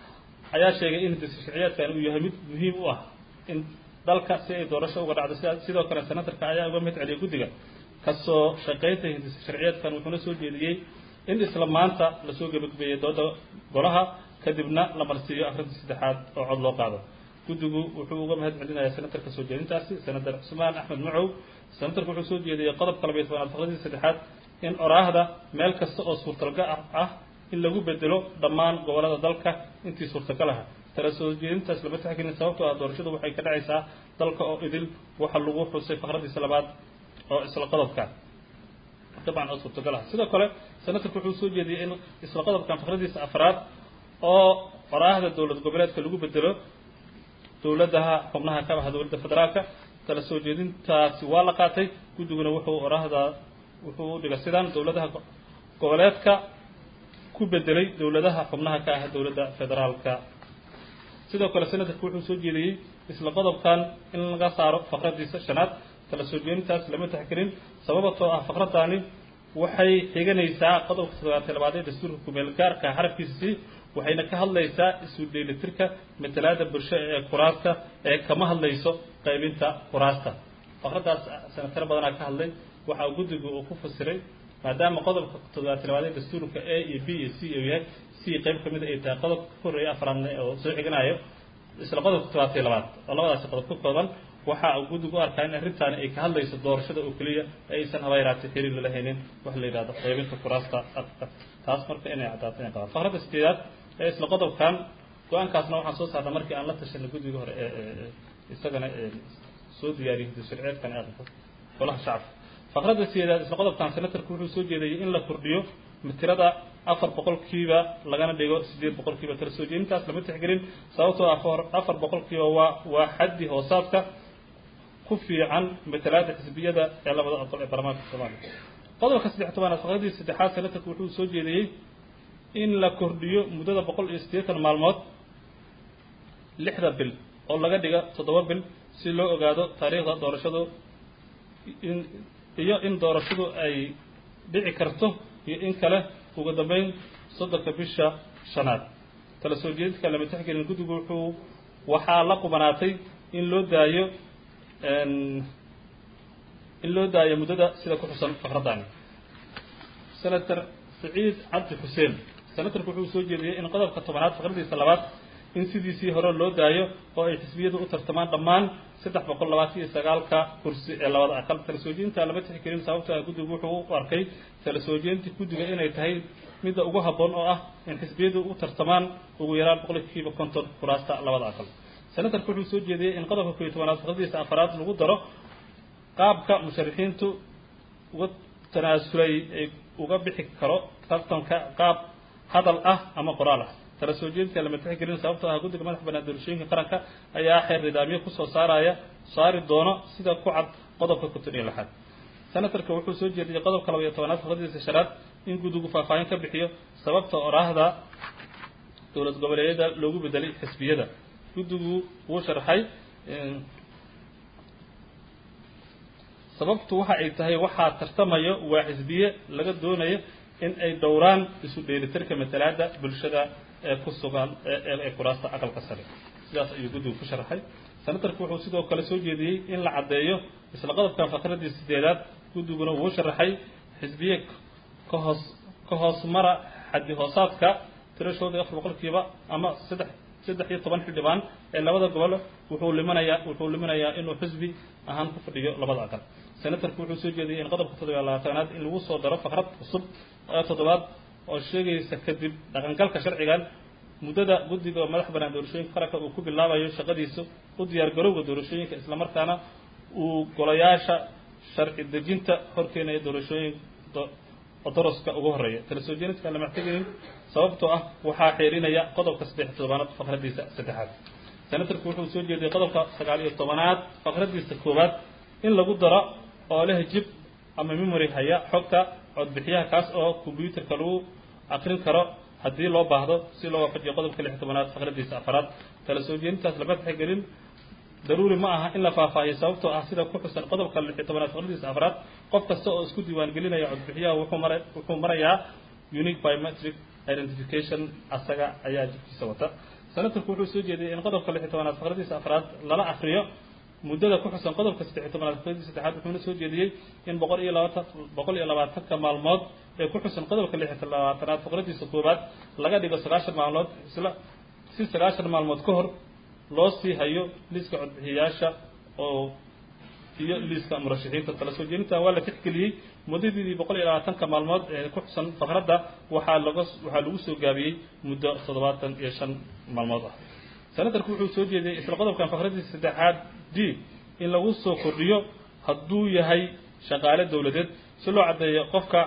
ayaa sheegay in hinta sharciyaadkan uu yahay mid muhiim u ah in dalka si ay doorasho uga dhacdo sida sidoo kale senatarka ayaa uga mid celiyay guddiga kasoo shaqaynta hindisa sharciyeedkan wuxuuna soo jeediyey in isla maanta lasoo gebagabeeyey dooda golaha kadibna la marsiiyo akhrinta saddexaad oo cod loo qaado guddigu wuxuu uga mahad celinayaa senatarka soo jeedintaasi senator cusmaan axmed macow senatarku wuxuu soo jeediyey qodobka labayo tobanaad faqradii saddexaad in oraahda meel kasta oo suurtagal ah in lagu bedelo dhammaan gobolada dalka intii suurtagal ah tala soo jeedintaas lama taxgelin sababtoo ah doorashadu waxay ka dhacaysaa dalka oo idil waxa lagu xusay faqradiisa labaad oo isla qodobka dabcan oo suurtagal ah sidoo kale senatarku wuxuu soo jeediyey in isla qodobkan faqradiisa afraad oo qoraahda dowlad goboleedka lagu bedelo dowladaha xubnaha ka ah dowladda federaalka tala soo jeedintaasi waa la qaatay guddiguna wuxuu oraahda wuxuu u dhigay sidaan dowladaha goboleedka ku bedelay dowladaha xubnaha ka ah dowladda federaalka sidoo kale senatarku wuxuu soo jeediyey isla qodobkan in laga saaro faqradiisa shanaad tala soo jeedintaas lama taxgelin sababatoo ah faqradani waxay xiganaysaa qodobka toddobaatay labaad ee dastuurka kumeel gaarka xarafkiisa si waxayna ka hadlaysaa isu dheelitirka matalaada bulsho ee kuraasta ee kama hadlayso qaybinta kuraasta faqradaas senataro badanaa ka hadlay waxa guddigu uu ku fasiray maadaama qodobka toddobaatay labaad ee dastuurka a iyo b iyo c uu yahay c qayb kamid ay tahay qodobka ka horreeya afraadna oo soo xiganayo isla qodobka toddobaatay labaad oo labadaasi qodob ka kooban waxa uu guddigu u arkaa in arrintaani ay ka hadlayso doorashada oo keliya aysan haba yaraatay xiriir lala haynin wax la yidhahdo qaybinta kuraasta afka taas marka inay caddaato inay qabaan faqradda sideedaad ee isla qodobkan go-aankaasna waxaan soo saarnay markii aan la tashanay guddiga hore ee isagana soo diyaariyay sharciyeedkan aqalka golaha shacabka faqradda sideedaad isla qodobkan senatarku wuxuu soo jeedayay in la kordhiyo tirada afar boqolkiiba lagana dhigo sideed boqolkiiba tala soo jeedintaas lama tixgelin sababtoo afar afar boqolkiiba waa waa xaddi hoosaadka ku fiican matalaada xisbiyada ee labada aqal ee baarlamaanka soomaaliya qodobka saddex tobanaad faqradii saddexaad senatarku wuxuu soo jeediyey in la kordhiyo muddada boqol iyo siddeetan maalmood lixda bil oo laga dhiga toddoba bil si loo ogaado taariikhda doorashadu in iyo in doorashadu ay dhici karto iyo in kale ugu dambeyn soddonka bisha shanaad tala soo jeedinka lama tixgelin guddigu wuxuu waxaa la qubanaatay in loo daayo in loo daayo muddada sida ku xusan fakradani senator saciid cabdi xuseen senatorku wuxuu soo jeediyey in qodobka tobanaad fakradiisa labaad in sidiisii hore loo daayo oo ay xisbiyadu u tartamaan dhammaan saddex boqol labaatan iyo sagaalka kursi ee labada aqal tala soo jeedinta lama tixgelin sababto ah guddigu wuxuu u arkay tala soo jeedinta guddiga inay tahay midda ugu habboon oo ah in xisbiyadu u tartamaan ugu yaraan boqolkiiba konton kuraasta labada aqal senatorku wuxuu soo jeediyey in qodobka kooiyo tobanaad fakradiisa afaraad lagu daro qaabka musharixiintu uga tanaasulay ay uga bixi karo tartanka qaab hadal ah ama qoraal ah tala soo jeedinta lama tixgelin sababtoo ah guddiga madaxa banaan doorashooyinka qaranka ayaa xeer nidaamyo kusoo saaraya saari doono sida ku cad qodobka konton iyo lixaad senatorka wuxuu soo jeediyey qodobka laba iyo tobanaad fakradiisa shanaad in guddigu faahfaahin ka bixiyo sababta oraahda dowlad goboleedyada loogu bedelay xisbiyada guddigu wuu sharxay sababtu waxa ay tahay waxaa tartamayo waa xisbiye laga doonayo in ay dhowraan isu dheelitirka matalaada bulshada ee ku sugan ee kuraasta aqalka sare sidaas ayuu guddigu ku sharaxay senatorku wuxuu sidoo kale soo jeediyey in la caddeeyo isla qodobkan fakradii sideedaad guddiguna wuu sharaxay xisbiye ka hoos ka hoos mara xaddi hoosaadka tirashooda afar boqolkiiba ama saddex saddex iyo toban xildhibaan ee labada gobol wuxuu liminayaa wuxuu liminayaa inuu xisbi ahaan ku fadhiyo labada aqal senatorku wuxuu soo jeediyey in qodobka toddobiyo labaatanaad in lagu soo daro fakrad cusub ee toddobaad oo sheegaysa kadib dhaqangalka sharcigan muddada guddiga madax banaan doorashooyinka qaranka uu ku bilaabayo shaqadiisa u diyaar garowga doorashooyinka islamarkaana uu golayaasha sharci dejinta horkeenaya doorashooyin doroska ugu horeeya tala soo jeedinta lama tixgelin sababtoo ah waxaa xeerinaya qodobka saddex tobanaad fakradiisa saddexaad senatorku wuxuu soo jeediyey qodobka sagaal iyo tobanaad fakradiisa koowaad in lagu daro oo leh jib ama memory haya xogta codbixiyaha kaas oo combyuterka lagu akrin karo haddii loo baahdo si loo waafajiyo qodobka lix tobanaad fakradiisa afaraad tala soo jeedintaas lama tixgelin daruuri ma aha in la faahfaahiyo sababtoo ah sida ku xusan qodobka lix iyo tobanaad fakradiisa afraad qof kasta oo isku diiwaan gelinaya codbixiyaha wuxuu mara wuxuu marayaa unique biometric identification asaga ayaa jibkiisa wata senatorku wuxuu soo jeediyey in qodobka lix iyo tobanaad fakradiisa afraad lala akriyo muddada ku xusan qodobka saddex iyo tobanaad fakradiisa saddexaad wuxuuna soo jeediyey in boqol iyo labaatan boqol iyo labaatanka maalmood ee ku xusan qodobka lix iyo labaatanaad fakradiisa koowaad laga dhigo sagaashan maalmood isla si sagaashan maalmood ka hor loo sii hayo liiska codbixiyayaasha oo iyo liiska murashaxiinta tala soo jeedintan waa la tixgeliyey muddadii boqol iyo labaatanka maalmood ee ku xusan fakradda waxaa laga waxaa lagu soo gaabiyey muddo toddobaatan iyo shan maalmood ah senatorku wuxuu soo jeediyey isla qodobkan fakradiisa saddexaad d in lagu soo kordhiyo hadduu yahay shaqaale dowladeed si loo caddeeyo qofka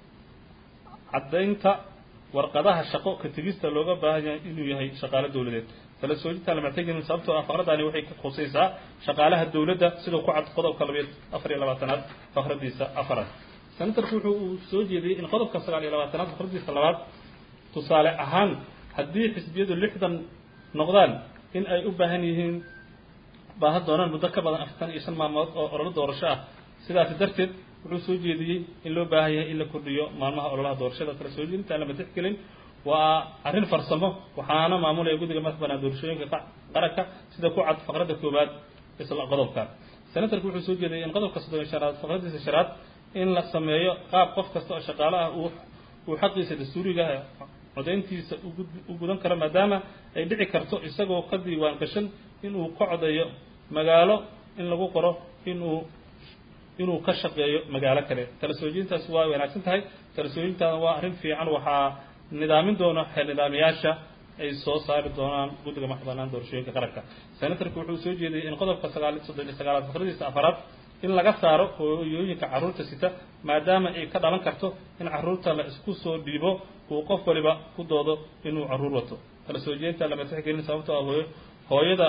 caddaynta warqadaha shaqo ka tegista looga baahan yahay inuu yahay shaqaale dowladeed tala soojintaan lama tegin sababtoo ah faqradani waxay ka khusaysaa shaqaalaha dowladda sidoo ku cad qodobka labayo afar iyo labaatanaad fakradiisa afaraad senatorku wuxuu uu soo jeediyey in qodobka sagaal iyo labaatanaad fakradiisa labaad tusaale ahaan haddii xisbiyadu lixdan noqdaan in ay u baahan yihiin baahan doonaan muddo ka badan afartan iyo shan maalmood oo ololo doorasho ah sidaasi darteed wuxuu soo jeediyey in loo baahan yahay in la kordhiyo maalmaha ololaha doorashada kala soo jeedintaan lama tixgelin waa arrin farsamo waxaana maamulaya guddiga madax banaan doorashooyinka qaranka sida ku cad faqradda koowaad isla qodobkan senatorku wuxuu soo jeediyey in qodobka soddon iyo shanaad faqradiisa shanaad in la sameeyo qaab qof kasta oo shaqaale ah uu uu xaqiisa dastuuriga codayntiisa u gudan karo maadaama ay dhici karto isagoo ka diiwaan gashan inuu ka codeeyo magaalo in lagu qoro inuu inuu ka shaqeeyo magaalo kale tala soojintaas waa wanaagsan tahay tala soojintaana waa arrin fiican waxaa nidaamin doona xeer nidaamiyaasha ay soo saari doonaan guddiga madax banaan doorashooyinka qaranka senatorku wuxuu soo jeediyey in qodobka sagaal soddon iyo sagaalaad fakradiisa afaraad in laga saaro hooyooyinka carruurta sita maadaama ay ka dhalan karto in carruurta la isku soo dhiibo uu qof waliba ku doodo inuu carruur wato tala soo jeedinta lama tixgelin sababtoo ah hooyo hooyada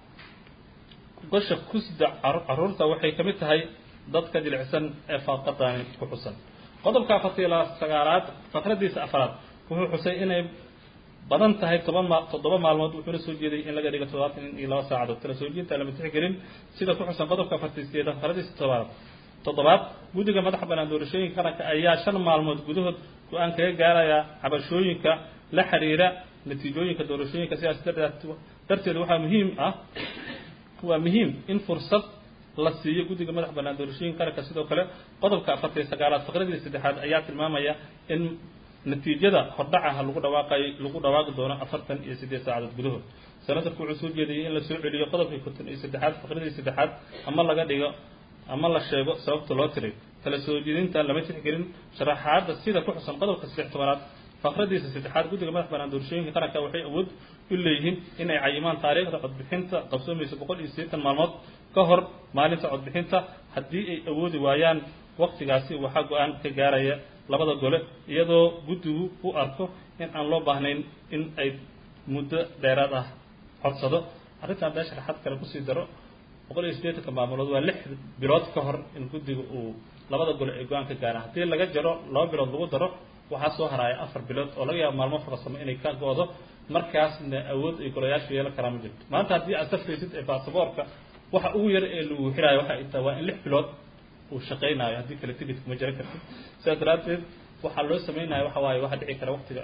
gosha kusda carruurta waxay ka mid tahay dadka jilicsan ee faaqadani ku xusan qodobka afartiyo sagaalaad fakradiisa afraad wuxuu xusay inay badan tahay toban ma toddoba maalmood wuxuuna soo jeeday in laga dhigo toddobaatan iyo laba saacadood tala soo jeedinta lama tixgelin sida ku xusan qodobka afartiiskeeda faradiisa toddobaad toddobaad guddiga madaxa bannaan doorashooyinka qaranka ayaa shan maalmood gudahood go-aan kaga gaaraya cabashooyinka la xiriira natiijooyinka doorashooyinka sidaas darteed darteed waxaa muhiim ah waa muhiim in fursad la siiyo guddiga madaxa bannaan doorashooyinka qaranka sidoo kale qodobka afartan iyo sagaalaad faqradii saddexaad ayaa tilmaamaya in natiijada hordhacaha lagu dhawaaqay lagu dhawaaqi doono afartan iyo siddeed saacadood gudahood senatarku wuxuu soo jeediyey in la soo celiyo qodobkii konton iyo saddexaad faqradii saddexaad ama laga dhigo ama la sheego sababta loo tiray kala soo jeedinta lama tixgelin sharaxaadda sida ku xusan qodobka saddex tobanaad faqradiisa saddexaad guddiga madax bannaan doorashooyinka qaranka waxay awood u leeyihiin in ay cayimaan taariikhda codbixinta qabsoomaysa boqol iyo siddeetan maalmood ka hor maalinta codbixinta haddii ay awoodi waayaan waqtigaasi waxaa go-aan ka gaaraya labada gole iyadoo guddigu u arko in aan loo baahnayn in ay muddo dheeraad ah codsado arrintan bee sharaxaad kale kusii daro boqol iyo siddeetanka maamulood waa lix bilood ka hor in guddiga uu labada gole ay go-aan ka gaaraan haddii laga jaro laba bilood lagu daro waxaa soo haraaya afar bilood oo laga yaabo maalmo farsamo inay ka go-do markaasna awood ay golayaashu yeelan karaan ma jirto maanta haddii aad safraysid ee baasaboorka waxa ugu yar ee lagu xiraayo waxa ay tahay waa in lix bilood uu shaqaynayo haddii kale tigid kuma jira kartid sidaas daraaddeed waxaa loo sameynaya waxa waaye waxaa dhici kara waqtiga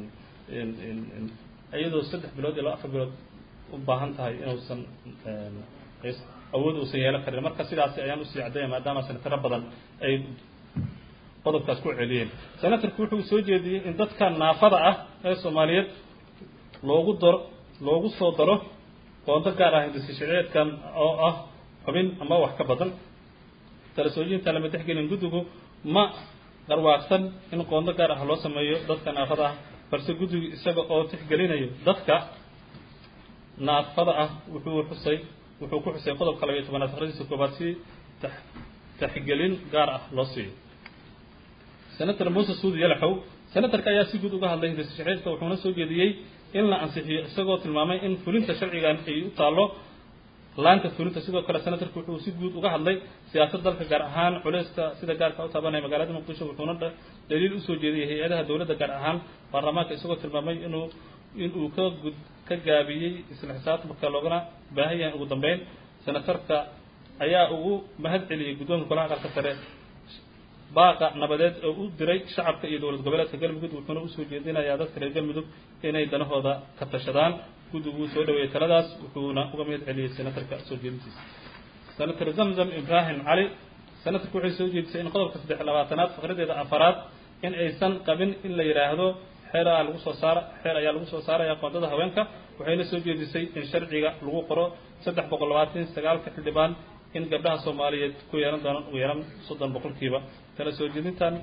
iyadoo saddex bilood iyo laba afar bilood u baahan tahay inuusan awood uusan yeelan karin marka sidaasi ayaan usii caddaya maadaama senataro badan ay qodobkaas ku celiyeen senatarku wuxuu soo jeediyey in dadka naafada ah ee soomaaliyeed loogu daro loogu soo daro qoondo gaar ah hindisi sharciyeedkan oo ah xubin ama wax ka badan tala soo jeedinta lama tixgelin guddigu ma garwaaqsan in qoondo gaar ah loo sameeyo dadka naafada ah balse guddigu isaga oo tixgelinayo dadka naafada ah wuxuu xusay wuxuu ku xusay qodobka labayo tobanaad faqradiisa koobaad si taxgelin gaar ah loo siiyo senator muuse suudi yalaxow senatarka ayaa si guud uga hadlay hindisi sharciyeedka wuxuuna soo jeediyey in la ansixiyo isagoo tilmaamay in fulinta sharcigan ay u taallo laanta fulinta sidoo kale senatarku wuxuu si guud uga hadlay siyaasad dalka gaar ahaan culeyska sida gaarka u taabanaya magaalada muqdisho wuxuuna daliil usoo jeediyey hay-adaha dowladda gaar ahaan baarlamaanka isagoo tilmaamay inuu inuu ka gud ka gaabiyey isla xisaabtamka loogana baahan yahay ugu dambeyn senatarka ayaa ugu mahad celiyey guddoonka golaha aqalka sare baaqa nabadeed oo u diray shacabka iyo dowlad goboleedka galmudug wuxuuna usoo jeedinayaa dadka reer galmudug inay danahooda ka tashadaan guddiguu soo dhaweeyey taladaas wuxuuna uga mahad celiyey senatarka soo jeedintiisa senator zamzam ibraahim cali senatarku waxay soo jeedisay in qodobka saddex labaatanaad faqradeeda afaraad in aysan qabin in la yidhaahdo xeer aa lagu soo saara xeer ayaa lagu soo saaraya qoondada haweenka waxayna soo jeedisay in sharciga lagu qoro saddex boqol labaatan sagaalka xildhibaan in gabdhaha soomaaliyeed ku yeelan doonaan ugu yaran soddon boqolkiiba kala soo jeedintan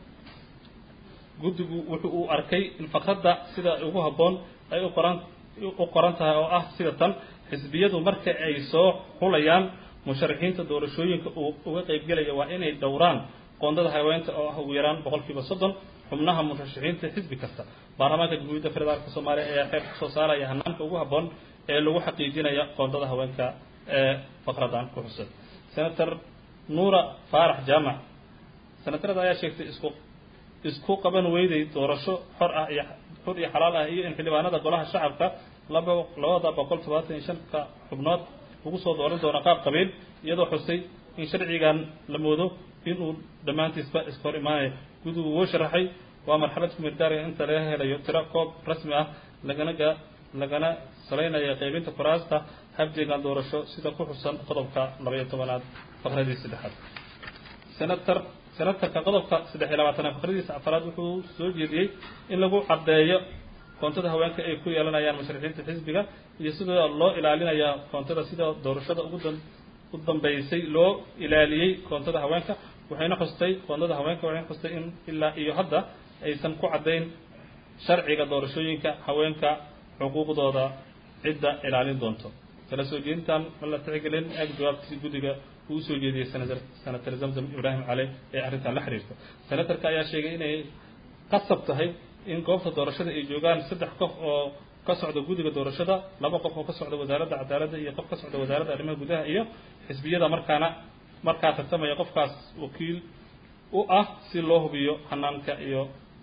guddigu wuxu uu arkay in faqradda sida ugu habboon ay u qoran u qoran tahay oo ah sida tan xisbiyadu marka ay soo xulayaan musharaxiinta doorashooyinka uu uga qaybgelaya waa inay dhowraan qoondada haweenta oo ah ugu yaraan boqolkiiba soddon xubnaha murashaxiinta xisbi kasta baarlamaanka jamhuuriyadda federaalka soomaaliya ayaa xeer kusoo saaraya hanaanka ugu habboon ee lagu xaqiijinaya qoondada haweenka ee faqradan ku xusay senator nuura faarax jaamac senatarada ayaa sheegtay isku isku qaban weyday doorasho xor ah iyo xor iyo xalaal ah iyo in xildhibaanada golaha shacabka laba labada boqol todobaatan iyo shanka xubnood lagu soo dooran doono qaab qabiil iyadoo xusay in sharcigan la moodo inuu dhammaantiisba iska hor imaanaya gudigu wuu sharaxay waa marxalad kumirdaariga inta laga helayo tiro koob rasmi ah lagana ga lagana salaynaya qaybinta kuraasta habdeegan doorasho sida ku xusan qodobka labaiyo tobanaad faqradii saddexaad senator senatarka qodobka saddex iyo labaatanaad faqradiisa afaraad wuxuu soo jeediyey in lagu caddeeyo koontada haweenka ay ku yeelanayaan musharaxiinta xisbiga iyo sida loo ilaalinaya koontada sida doorashada ugu dan u dambeysay loo ilaaliyey koontada haweenka waxayna xustay koontada haweenka waxayna xustay in ilaa iyo hadda aysan ku caddayn sharciga doorashooyinka haweenka xuquuqdooda cidda ilaalin doonto kala soo jeedintan ma la tixgelin ag jawaabtii guddiga uu usoo jeediyey senator senator zamzam ibraahim cali ee arrintan la xiriirta senatarka ayaa sheegay inay qasab tahay in goobta doorashada ay joogaan saddex qof oo ka socda guddiga doorashada laba qof oo ka socda wasaaradda cadaaladda iyo qof ka socda wasaaradda arrimaha gudaha iyo xisbiyada markaana markaa tartamaya qofkaas wakiil u ah si loo hubiyo hanaanka iyo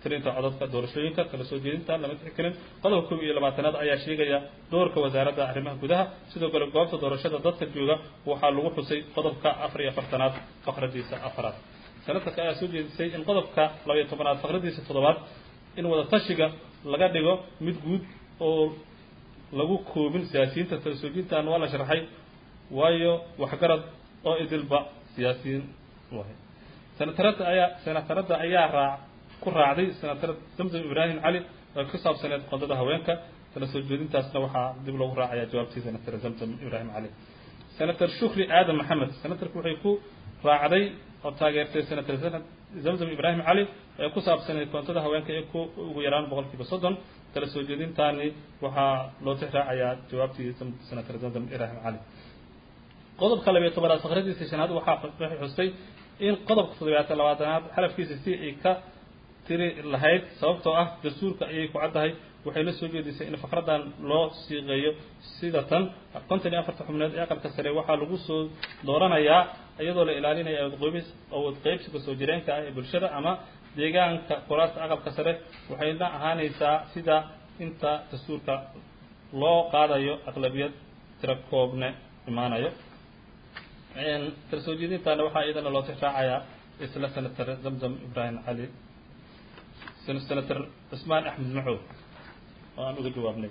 tirinta codadka doorashooyinka kala soo jeedinta lama tixgelin qodobka kow iyo labaatanaad ayaa sheegaya doorka wasaaradda arrimaha gudaha sidoo kale goobta doorashada dadka jooga waxaa lagu xusay qodobka afar iyo afartanaad faqradiisa afaraad senatarka ayaa soo jeedisay in qodobka labaiyo tobanaad faqradiisa toddobaad in wadatashiga laga dhigo mid guud oo lagu koobin siyaasiyiinta kala soo jeedintan waa la sharaxay waayo waxgarad oo idilba siyaasiyiin wahay senatarada ayaa senatarada ayaa raac ku raacday senatarad zamzam ibraahim cali oo ku saabsaneed qodada haweenka kala soo jeedintaasna waxaa dib loogu raacayaa jawaabtii senatar zamzam ibraahim cali senator shukri aadan maxamed senatarku waxay ku raacday oo taageertay senator zamzam ibraahim cali ee ku saabsaneed koontada haweenka ee ku ugu yaraan boqolkiiba soddon kala soo jeedintaani waxaa loo tix raacayaa jawaabtii senator zamzam ibraahim cali qodobka labiyo tobanaad faqradiisa shanaad waxaa waxay xustay in qodobka toddobaatan labaatanaad xalafkiisa si ay ka tiri lahayd sababtoo ah dastuurka ayay ku caddahay waxay la soo jeedisay in faqradan loo siiqeeyo sida tan konton iyo afarta xubneed ee aqalka sare waxaa lagu soo dooranayaa iyadoo la ilaalinaya awoodqoybis awood qaybsiga soo jireenka ah ee bulshada ama deegaanka kuraasta aqalka sare waxayna ahaanaysaa sida inta dastuurka loo qaadayo aqlabiyad tira koobne imaanayo kala soo jeedintaana waxaa iyadana loo tix raacayaa isla senator zamzam ibraahim cali senator cusmaan axmed macow oo aan uga jawaabnay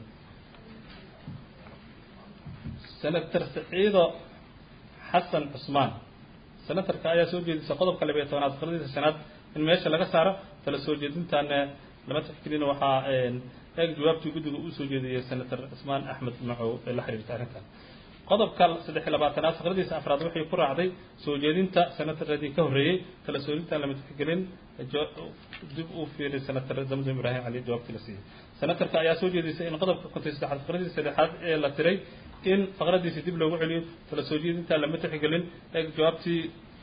senator saciido xasan cusmaan senatarka ayaa soo jeedisay qodobka labiyo tobanaad faqradiisa shanaad in meesha laga saaro kala soo jeedintaana lama tixgelin waxaa eeg jawaabtii guddiga uu soo jeediyey senator cusmaan axmed macow ee la xiriirta arrintan qodobka saddex iyo labaatanaad faqradiisa afraad waxay ku raacday soo jeedinta senataradii ka horreeyey kala soo jeedintaan lama tixgelin dib uu fiiray senator zamzam ibraahim cali jawaabtii la siiyey senatarka ayaa soo jeedisay in qodobka konton saddexaad faqradiisa saddexaad ee la tiray in faqradiisi dib loogu celiyo kala soo jeedintaan lama tixgelin eeg jawaabtii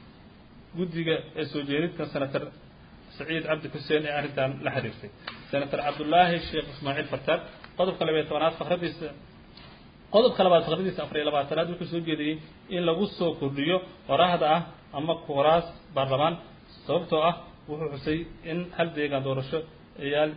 guddiga ee soo jeedinta senator saciid cabdi xuseen ee arrintan la xiriirtay senator cabdullaahi sheekh ismaaciil fartaag qodobka labayo tobanaad faqradiisa qodobka labaad faqradiisa afar iyo labaatanaad wuxuu soo jeediyey in lagu soo kordhiyo qoraahda ah ama kuraas baarlamaan sababtoo ah wuxuu xusay in hal deegaan doorasho yaal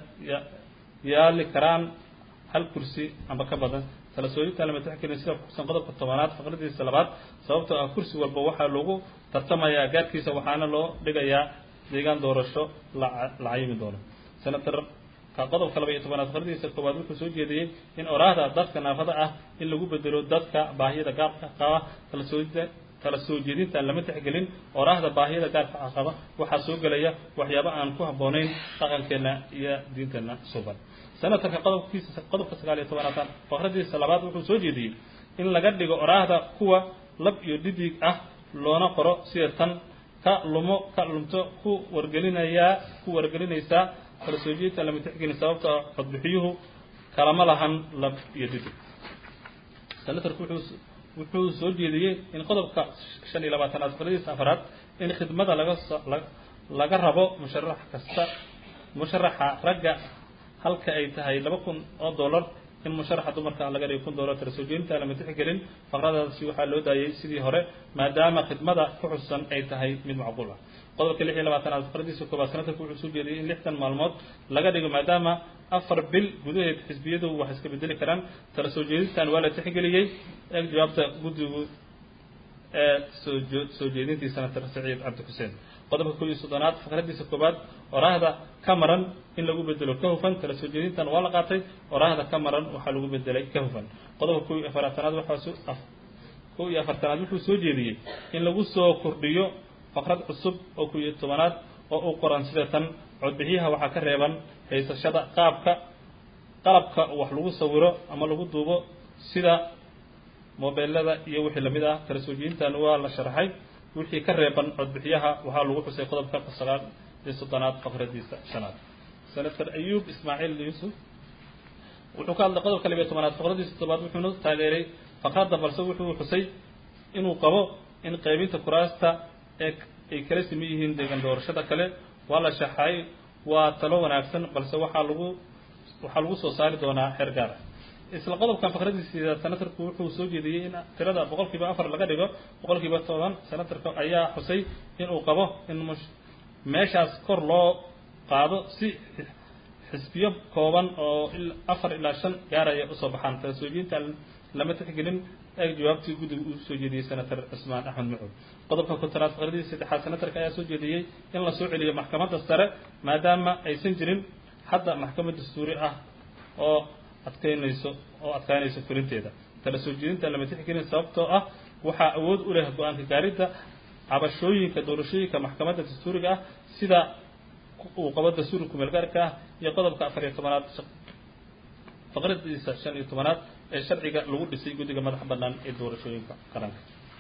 yaali karaan hal kursi ama ka badan kala soojintaan lama tixgelin sida kuxusan qodobka tobanaad faqradiisa labaad sababtoo ah kursi walba waxaa lagu tartamayaa gaadkiisa waxaana loo dhigayaa deegaan doorasho la la cayimi doono senator ka qodobka laba iyo tobanaad faqradiisa koowaad wuxuu soo jeediyey in oraahda dadka naafada ah in lagu bedelo dadka baahiyada gaarka qaba kala soo kala soo jeedintaan lama tixgelin oraahda baahiyada gaarka qaba waxaa soo gelaya waxyaabo aan ku habboonayn dhaqankeenna iyo diinteenna suban senatarka qodobkiisa qodobka sagaal iyo tobanaad faqradiisa labaad wuxuu soo jeediyey in laga dhigo oraahda kuwa lab iyo dhidig ah loona qoro sida tan ka lumo ka lumto ku wargelinayaa ku wargelinaysaa kala soo jeedintaan lama tixgelin sababta codbixiyuhu kalama lahan lab iyo dhidig senatarku wuxuu wuxuu soo jeediyey in qodobka shan iyo labaatanaad faqradiisa afaraad in khidmada laga so laga rabo musharax kasta musharaxa ragga halka ay tahay laba kun oo dollar in musharaxa dumarka laga dhigo kun dollar kala soo jeedinta lama tixgelin faqradaasi waxaa loo daayay sidii hore maadaama khidmada ku xusan ay tahay mid macquul ah qodobka lix iyo labaatanaad faqradiisa koobaad senatarku wuxuu soo jeediyey in lixdan maalmood laga dhigo maadaama afar bil gudaheed xisbiyadu wax iska bedeli karaan kala soo jeedintan waa la tixgeliyey eeg jawaabta guddigu ee soo soo jeedintii senator saciid cabdi xuseen qodobka koob iyo soddonaad faqradiisa koobaad oraahda ka maran in lagu bedelo ka hufan kala soo jeedintan waa la qaatay oraahda ka maran waxaa lagu bedelay ka hufan qodobka koob iyo afartanaad waxaa koob iyo afartanaad wuxuu soo jeediyey in lagu soo kordhiyo faqrad cusub oo koob iyo tobanaad oo u qoran sida tan codbixiyaha waxaa ka reeban haysashada qaabka qalabka wax lagu sawiro ama lagu duubo sida mobeelada iyo wixii lamid ah kala soo jeedintan waa la sharaxay wixii ka reeban codbixiyaha waxaa lagu xusay qodobka sagaal iyo soddonaad faqradiisa shanaad senator ayuub ismaaciil yuusuf wuxuu ka hadlay qodobka labiyo tobanaad faqradiisa toddobaad wuxuuna taageeray faqradda balse wuxuu xusay inuu qabo in qaybinta kuraasta ee ay kala siman yihiin deegan doorashada kale waa la shaxay waa talo wanaagsan balse waxaa lagu waxaa lagu soo saari doonaa xeer gaar ah isla qodobkan faqradiisa senatarku wuxuu soo jeediyey in tirada boqol kiiba afar laga dhigo boqol kiiba toban senatarka ayaa xusay inuu qabo in meeshaas kor loo qaado si xisbiyo kooban oo afar ilaa shan gaaraya usoo baxaan kala soo jeedinta lama tixgelin eeg jawaabtii guddiga uu soo jeediyey senator cismaan axmed macuud qodobka kontanaad faqradii saddexaad senatarka ayaa soo jeediyey in la soo celiyo maxkamadda sare maadaama aysan jirin hadda maxkamad dastuuri ah oo adkeynayso oo adkaynayso fulinteeda kala soo jeedinta lama tixgelin sababtoo ah waxaa awood u leh go-aanka gaaridda cabashooyinka doorashooyinka maxkamadda dastuuriga ah sida uu qabo dastuurka kumeelgaarka ah iyo qodobka afar iyo tobanaad faqradiisa shan iyo tobanaad ee sharciga lagu dhisay guddiga madaxa bannaan ee doorashooyinka qaranka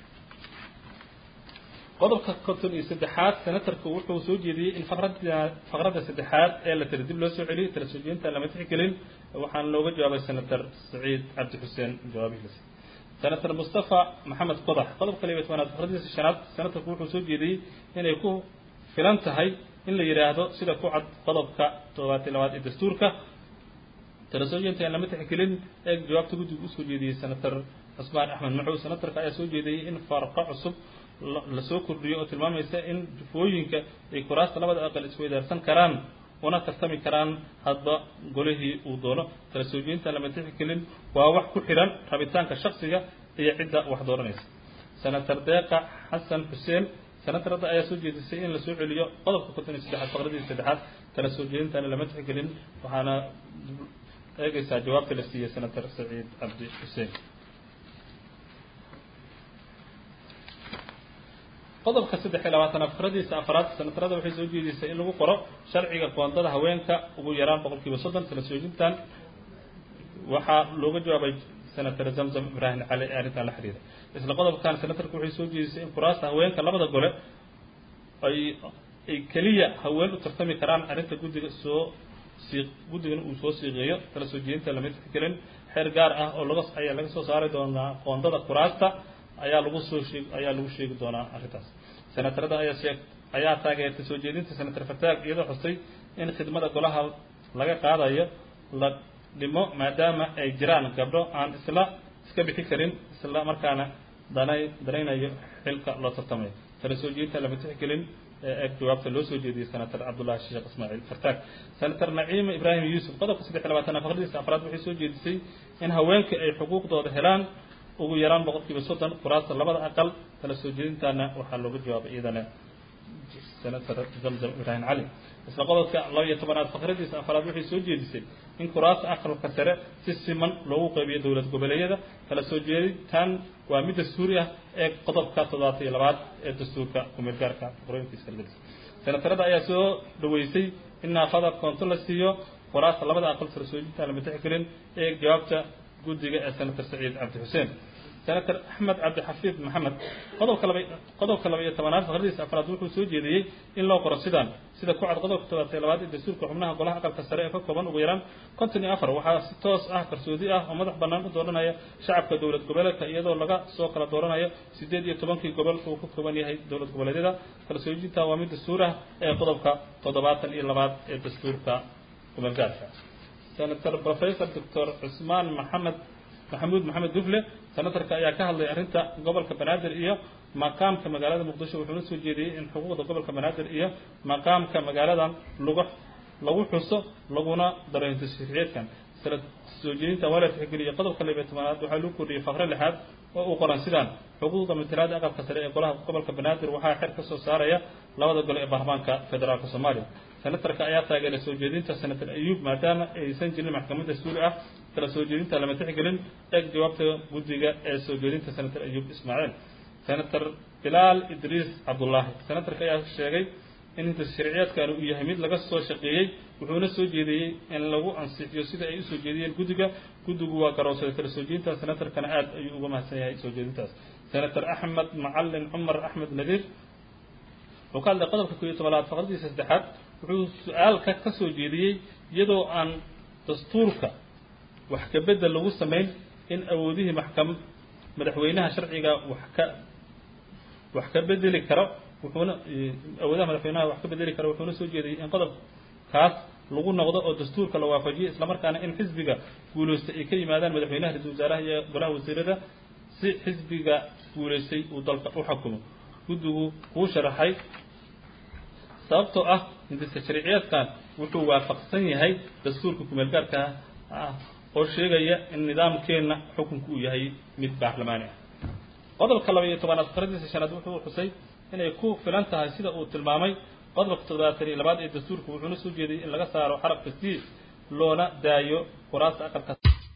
qodobka konton iyo saddexaad senatarku wuxuu soo jeediyey in faqrada faqradda saddexaad ee la tiri dib loo soo celiyey tala soo jeedinta lama tixgelin waxaana looga jawaabay senator saciid cabdi xuseen jawaabihiisa senator mustafa maxamed qodax qodobka laba iyo tobanaad faqradiisa shanaad senatarku wuxuu soo jeediyey inay ku filan tahay in la yidhaahdo sida ku cad qodobka toddobaati labaad ee dastuurka tala soo jeedinta aan lama tixgelin ee jawaabta guddiga usoo jeediyey senator cusmaan axmed maxuud senatarka ayaa soo jeediyey in farqo cusub lasoo kordhiyo oo tilmaamaysa in jufooyinka ay kuraasta labada aqal isweydaarsan karaan una tartami karaan hadba golihii uu doono kala soo jeedinta lama tixgelin waa wax ku xidhan rabitaanka shaksiga iyo cidda wax dooranaysa senator deeqa xasan xuseen senatarada ayaa soo jeedisay in lasoo celiyo qodobka konton iyo saddexaad faqradii saddexaad kala soo jeedintana lama tixgelin waxaana eegaysaa jawaabta la siiyey senator saciid cabdi xuseen qodobka saddex iyo labaatanaad fikradiisa afraad senatarada waxay soo jeedisay in lagu qoro sharciga koondada haweenka ugu yaraan boqol kiiba soddon kala soojintan waxaa looga jawaabay senator zamzam ibraahim cali ee arrintan la xiriira isla qodobkan senatarku waxay soo jeedisay in kuraasta haweenka labada gole ay ay keliya haween u tartami karaan arrinta guddiga soo sii guddigana uu soo siiqeeyo kala soo jeedinta lama tixgelin xeer gaar ah oo laga ayaa laga soo saari doonaa qoondada kuraasta ayaa lagu soo sheeg ayaa lagu sheegi doonaa arrintaas senatarada ayaa sheeg ayaa taageertay soo jeedinta senator fataag iyadoo xusay in khidmada golaha laga qaadayo la dhimo maadaama ay jiraan gabdho aan isla iska bixi karin isla markaana danay danaynayo xilka loo tartamayo kala soo jeedinta lama tixgelin eeg jawaabta loo soo jeediyey senator cabdullahi sheekh ismaaciil fartaag senator naciima ibraahim yuusuf qodobka saddex iyo labaatan faqradiisa afraad waxay soo jeedisay in haweenka ay xuquuqdooda helaan ugu yaraan boqol kiiba soddon kuraasta labada aqal kala soo jeedintaana waxaa looga jawaabay iyadana senator zamzam ibraahim cali isla qodobka laba iyo tobanaad faqradiisa afraad waxay soo jeedisay in kuraasta aqalka sare si siman loogu qeybiyo dowlad goboleedyada kala soo jeedintan waa mid dastuuri ah ee qodobka toddobaata iyo labaad ee dastuurka kumeel gaarka qoroyinkiisa kalgadis senatarada ayaa soo dhaweysay in naafada koonto la siiyo kuraasta labada aqal kala soo jeedintan lama tixgelin ee jawaabta guddiga ee senator saciid cabdi xuseen senator axmed cabdixafiid maxamed qodobka laba qodobka laba iyo tobanaad faqradiisa afraad wuxuu soo jeediyey in loo qoro sidaan sida ku cad qodobka toddobaatay labaad ee dastuurka xubnaha golaha aqalka sare ee ka kooban ugu yaraan konton iyo afar waxaa si toos ah qarsoodi ah oo madax bannaan u dooranaya shacabka dowlad goboleedka iyadoo laga soo kala dooranayo siddeed iyo tobankii gobol uu ka kooban yahay dowlad goboleedyada kala soo jeedinta waa mid dastuur ah ee qodobka toddobaatan iyo labaad ee dastuurka kumeelgaarka senator professor doctor cusmaan maxamed maxamuud maxamed dufle senatarka ayaa ka hadlay arrinta gobolka banaadir iyo maqaamka magaalada muqdisho wuxuuna soo jeediyey in xuquuqda gobolka banaadir iyo maqaamka magaaladan lagu lagu xuso laguna daro intisharciyeedkan sala soo jeedinta waa la tixgeliyey qodobka laba iyo tobanaad waxaa lagu kordhiyey faqre lixaad oo uu qoran sidaan xuquuqda matalaada aqalka sare ee golaha gobolka banaadir waxaa xer ka soo saaraya labada gole ee baarlamaanka federaalka soomaaliya senatarka ayaa taageeray soo jeedinta senator ayuub maadaama aysan jirin maxkamad dastuuri ah kala soo jeedinta lama tixgelin eeg jawaabta guddiga ee soo jeedinta senator ayuub ismaaciil senator bilaal idriis cabdullaahi senatarka ayaa sheegay in inta sharciyaadkan uu yahay mid laga soo shaqeeyey wuxuuna soo jeediyey in lagu ansixiyo sida ay usoo jeediyeen guddiga guddigu waa garoonsaday kala soo jeedinta senatarkana aad ayuu uga mahadsan yahay soo jeedintaas senator axmed macalin cumar axmed nadiir wuxuu ka hadlay qodobka koo iyo tobanaad faqradiisa saddexaad wuxuu su-aalka ka soo jeediyey iyadoo aan dastuurka wax ka bedel lagu samayn in awoodihii maxkam madaxweynaha sharciga wax ka wax ka bedeli karo wuxuuna awoodaha madaxweynaha wax ka bedeli karo wuxuuna soo jeediyey in qodobkaas lagu noqdo oo dastuurka la waafajiyo islamarkaana in xisbiga guulaystay ay ka yimaadaan madaxweynaha ra-iisul wasaaraha iyo golaha wasiirada si xisbiga guulaystay uu dalka u xukumo guddigu kuu sharaxay sababtoo ah hindisa sharciyeedkan wuxuu waafaqsan yahay dastuurka kumeel gaarka ah oo sheegaya in nidaamkeenna xukunku uu yahay mid baarlamaani ah qodobka laba iyo tobanaad faradiisa shanaad wuxuu xusay inay ku filan tahay sida uu tilmaamay qodobka toddobaatan iyo labaad ee dastuurka wuxuuna soo jeediyey in laga saaro xarafka c loona daayo kuraasta aqalka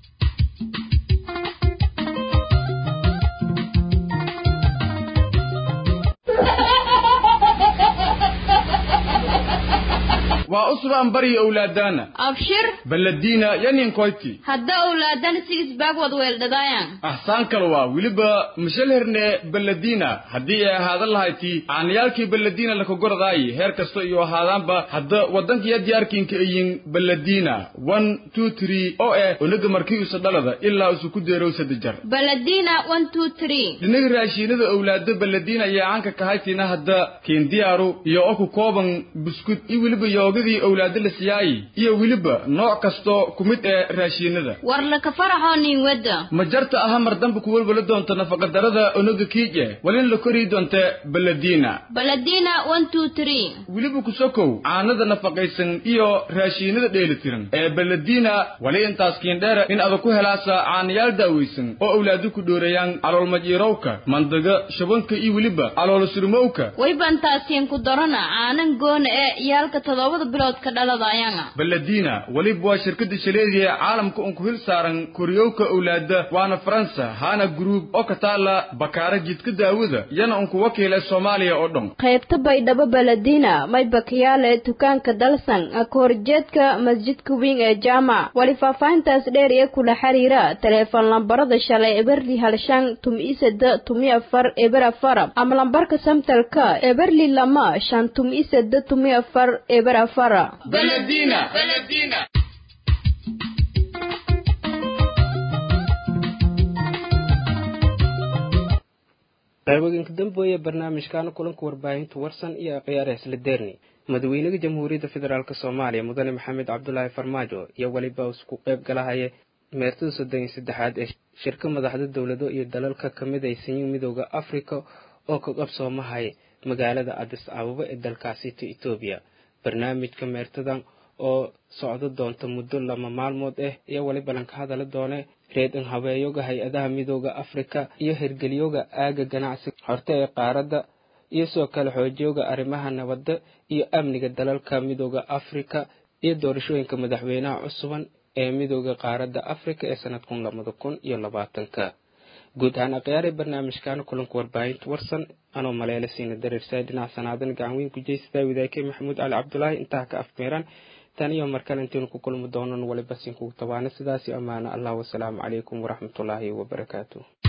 waa usbaan bari owlaadaana abshir baladiina yaninkoyti hadda owlaadan sigisbaag wad weeldhadaayan ahsaan kale waa weliba mashalherne baladiina haddii ay ahaadan lahayti aanayaalkii baladiina lakagoradaayi heer kasta iyo ahaadaanba hadda waddankiya diyaarkiinka iyin baladiina one two three oo eh onaga markii usa dhalada ilaa usu ku deerow saddejar baladina one two three dhinaga raashiinada owlaada baladiina ayaa caanka kahaytina hadda kiindiyaaru iyo oku kooban buskud iyo weliba yoogadii owlaada la siyaayi iyo weliba nooc kasto ku mid ee raashiinada war laka faraxoo nin wadda ma jarta aha mar dambe ku welwala doonta nafaqadarada onaga kiije walin la korii doonta baladiina baladina one two three weliba ku sokow caanada nafaqaysan iyo raashiinada dheelitiran ee baladiina wali intaas kiindheera in adag ku helaasa caanayaal daawaysan oo owlaadu ku dhoorayaan caloolmajiirowka mandaga shabanka iyo weliba caloolosurmowka waybantaasiin ku darana caanan goona ee iyaalka toddobada bilood ka dhaladaayanga baladiina weliba waa shirkada shaleediya caalamka un ku hil saaran koriyowka owlaada waana faransa hana gruub oo ka taala bakaara jidka daawada yana un ku wakiila soomaaliya oo dhan qaybta baydhabo baladina may bakiyaale dukaanka dalsan ka horjeedka masjidka weyn ee jaamac wali faahfaahintaas dheer ee kula xiriira taleefon lambarada shalay eberli halshan tum-i sada tumi afar eber afar ama lambarka samtalka eberli lama shan tum-i sada tumi afar eber afar baladina baladina qayboginka dambeoye barnaamijkaana kulanka warbaahinta warsan iyo akhyaar isla deerni madaxweynaha jamhuuriyadda federaalk soomaaliya mudane maxamed cabdulaahi farmaajo iyo weliba isku qayb galahaya meertada soddon iyo saddexaad ee shirka madaxda dowlado iyo dalalka kamid aysan midooda africa oo ka qabsoomahay magaalada adis ababa ee dalkaasi ta etoobiya barnaamijka meertadan oo socdo doonta muddo lama maalmood ah iyo weliba lanka hadala doone reedin habeeyoga hay-adaha midooda africa iyo hirgelyoga aaga ganacsi horte ee qaaradda iyo sidoo kale xoojiyooga arrimaha nabadda iyo amniga dalalka midooda africa iyo doorashooyinka madaxweynaha cusuban ee midooda qaaradda africa ee sanadkun labada kun iyo labaatanka guud ahaan akhyaaree barnaamijkaana kulanka warbaahinta warsan anoo maleele siina dareersaay dhinac sanaadan gacan weyn ku jeystaa wadaakey maxamuud cali cabdulaahi intaa ka afmeeran tan iyo markale intaynu ku kulmi doonan waliba siin kugu tabaana sidaasi ammaano allah wasalaamu calaykum waraxmatullaahi wabarakaatu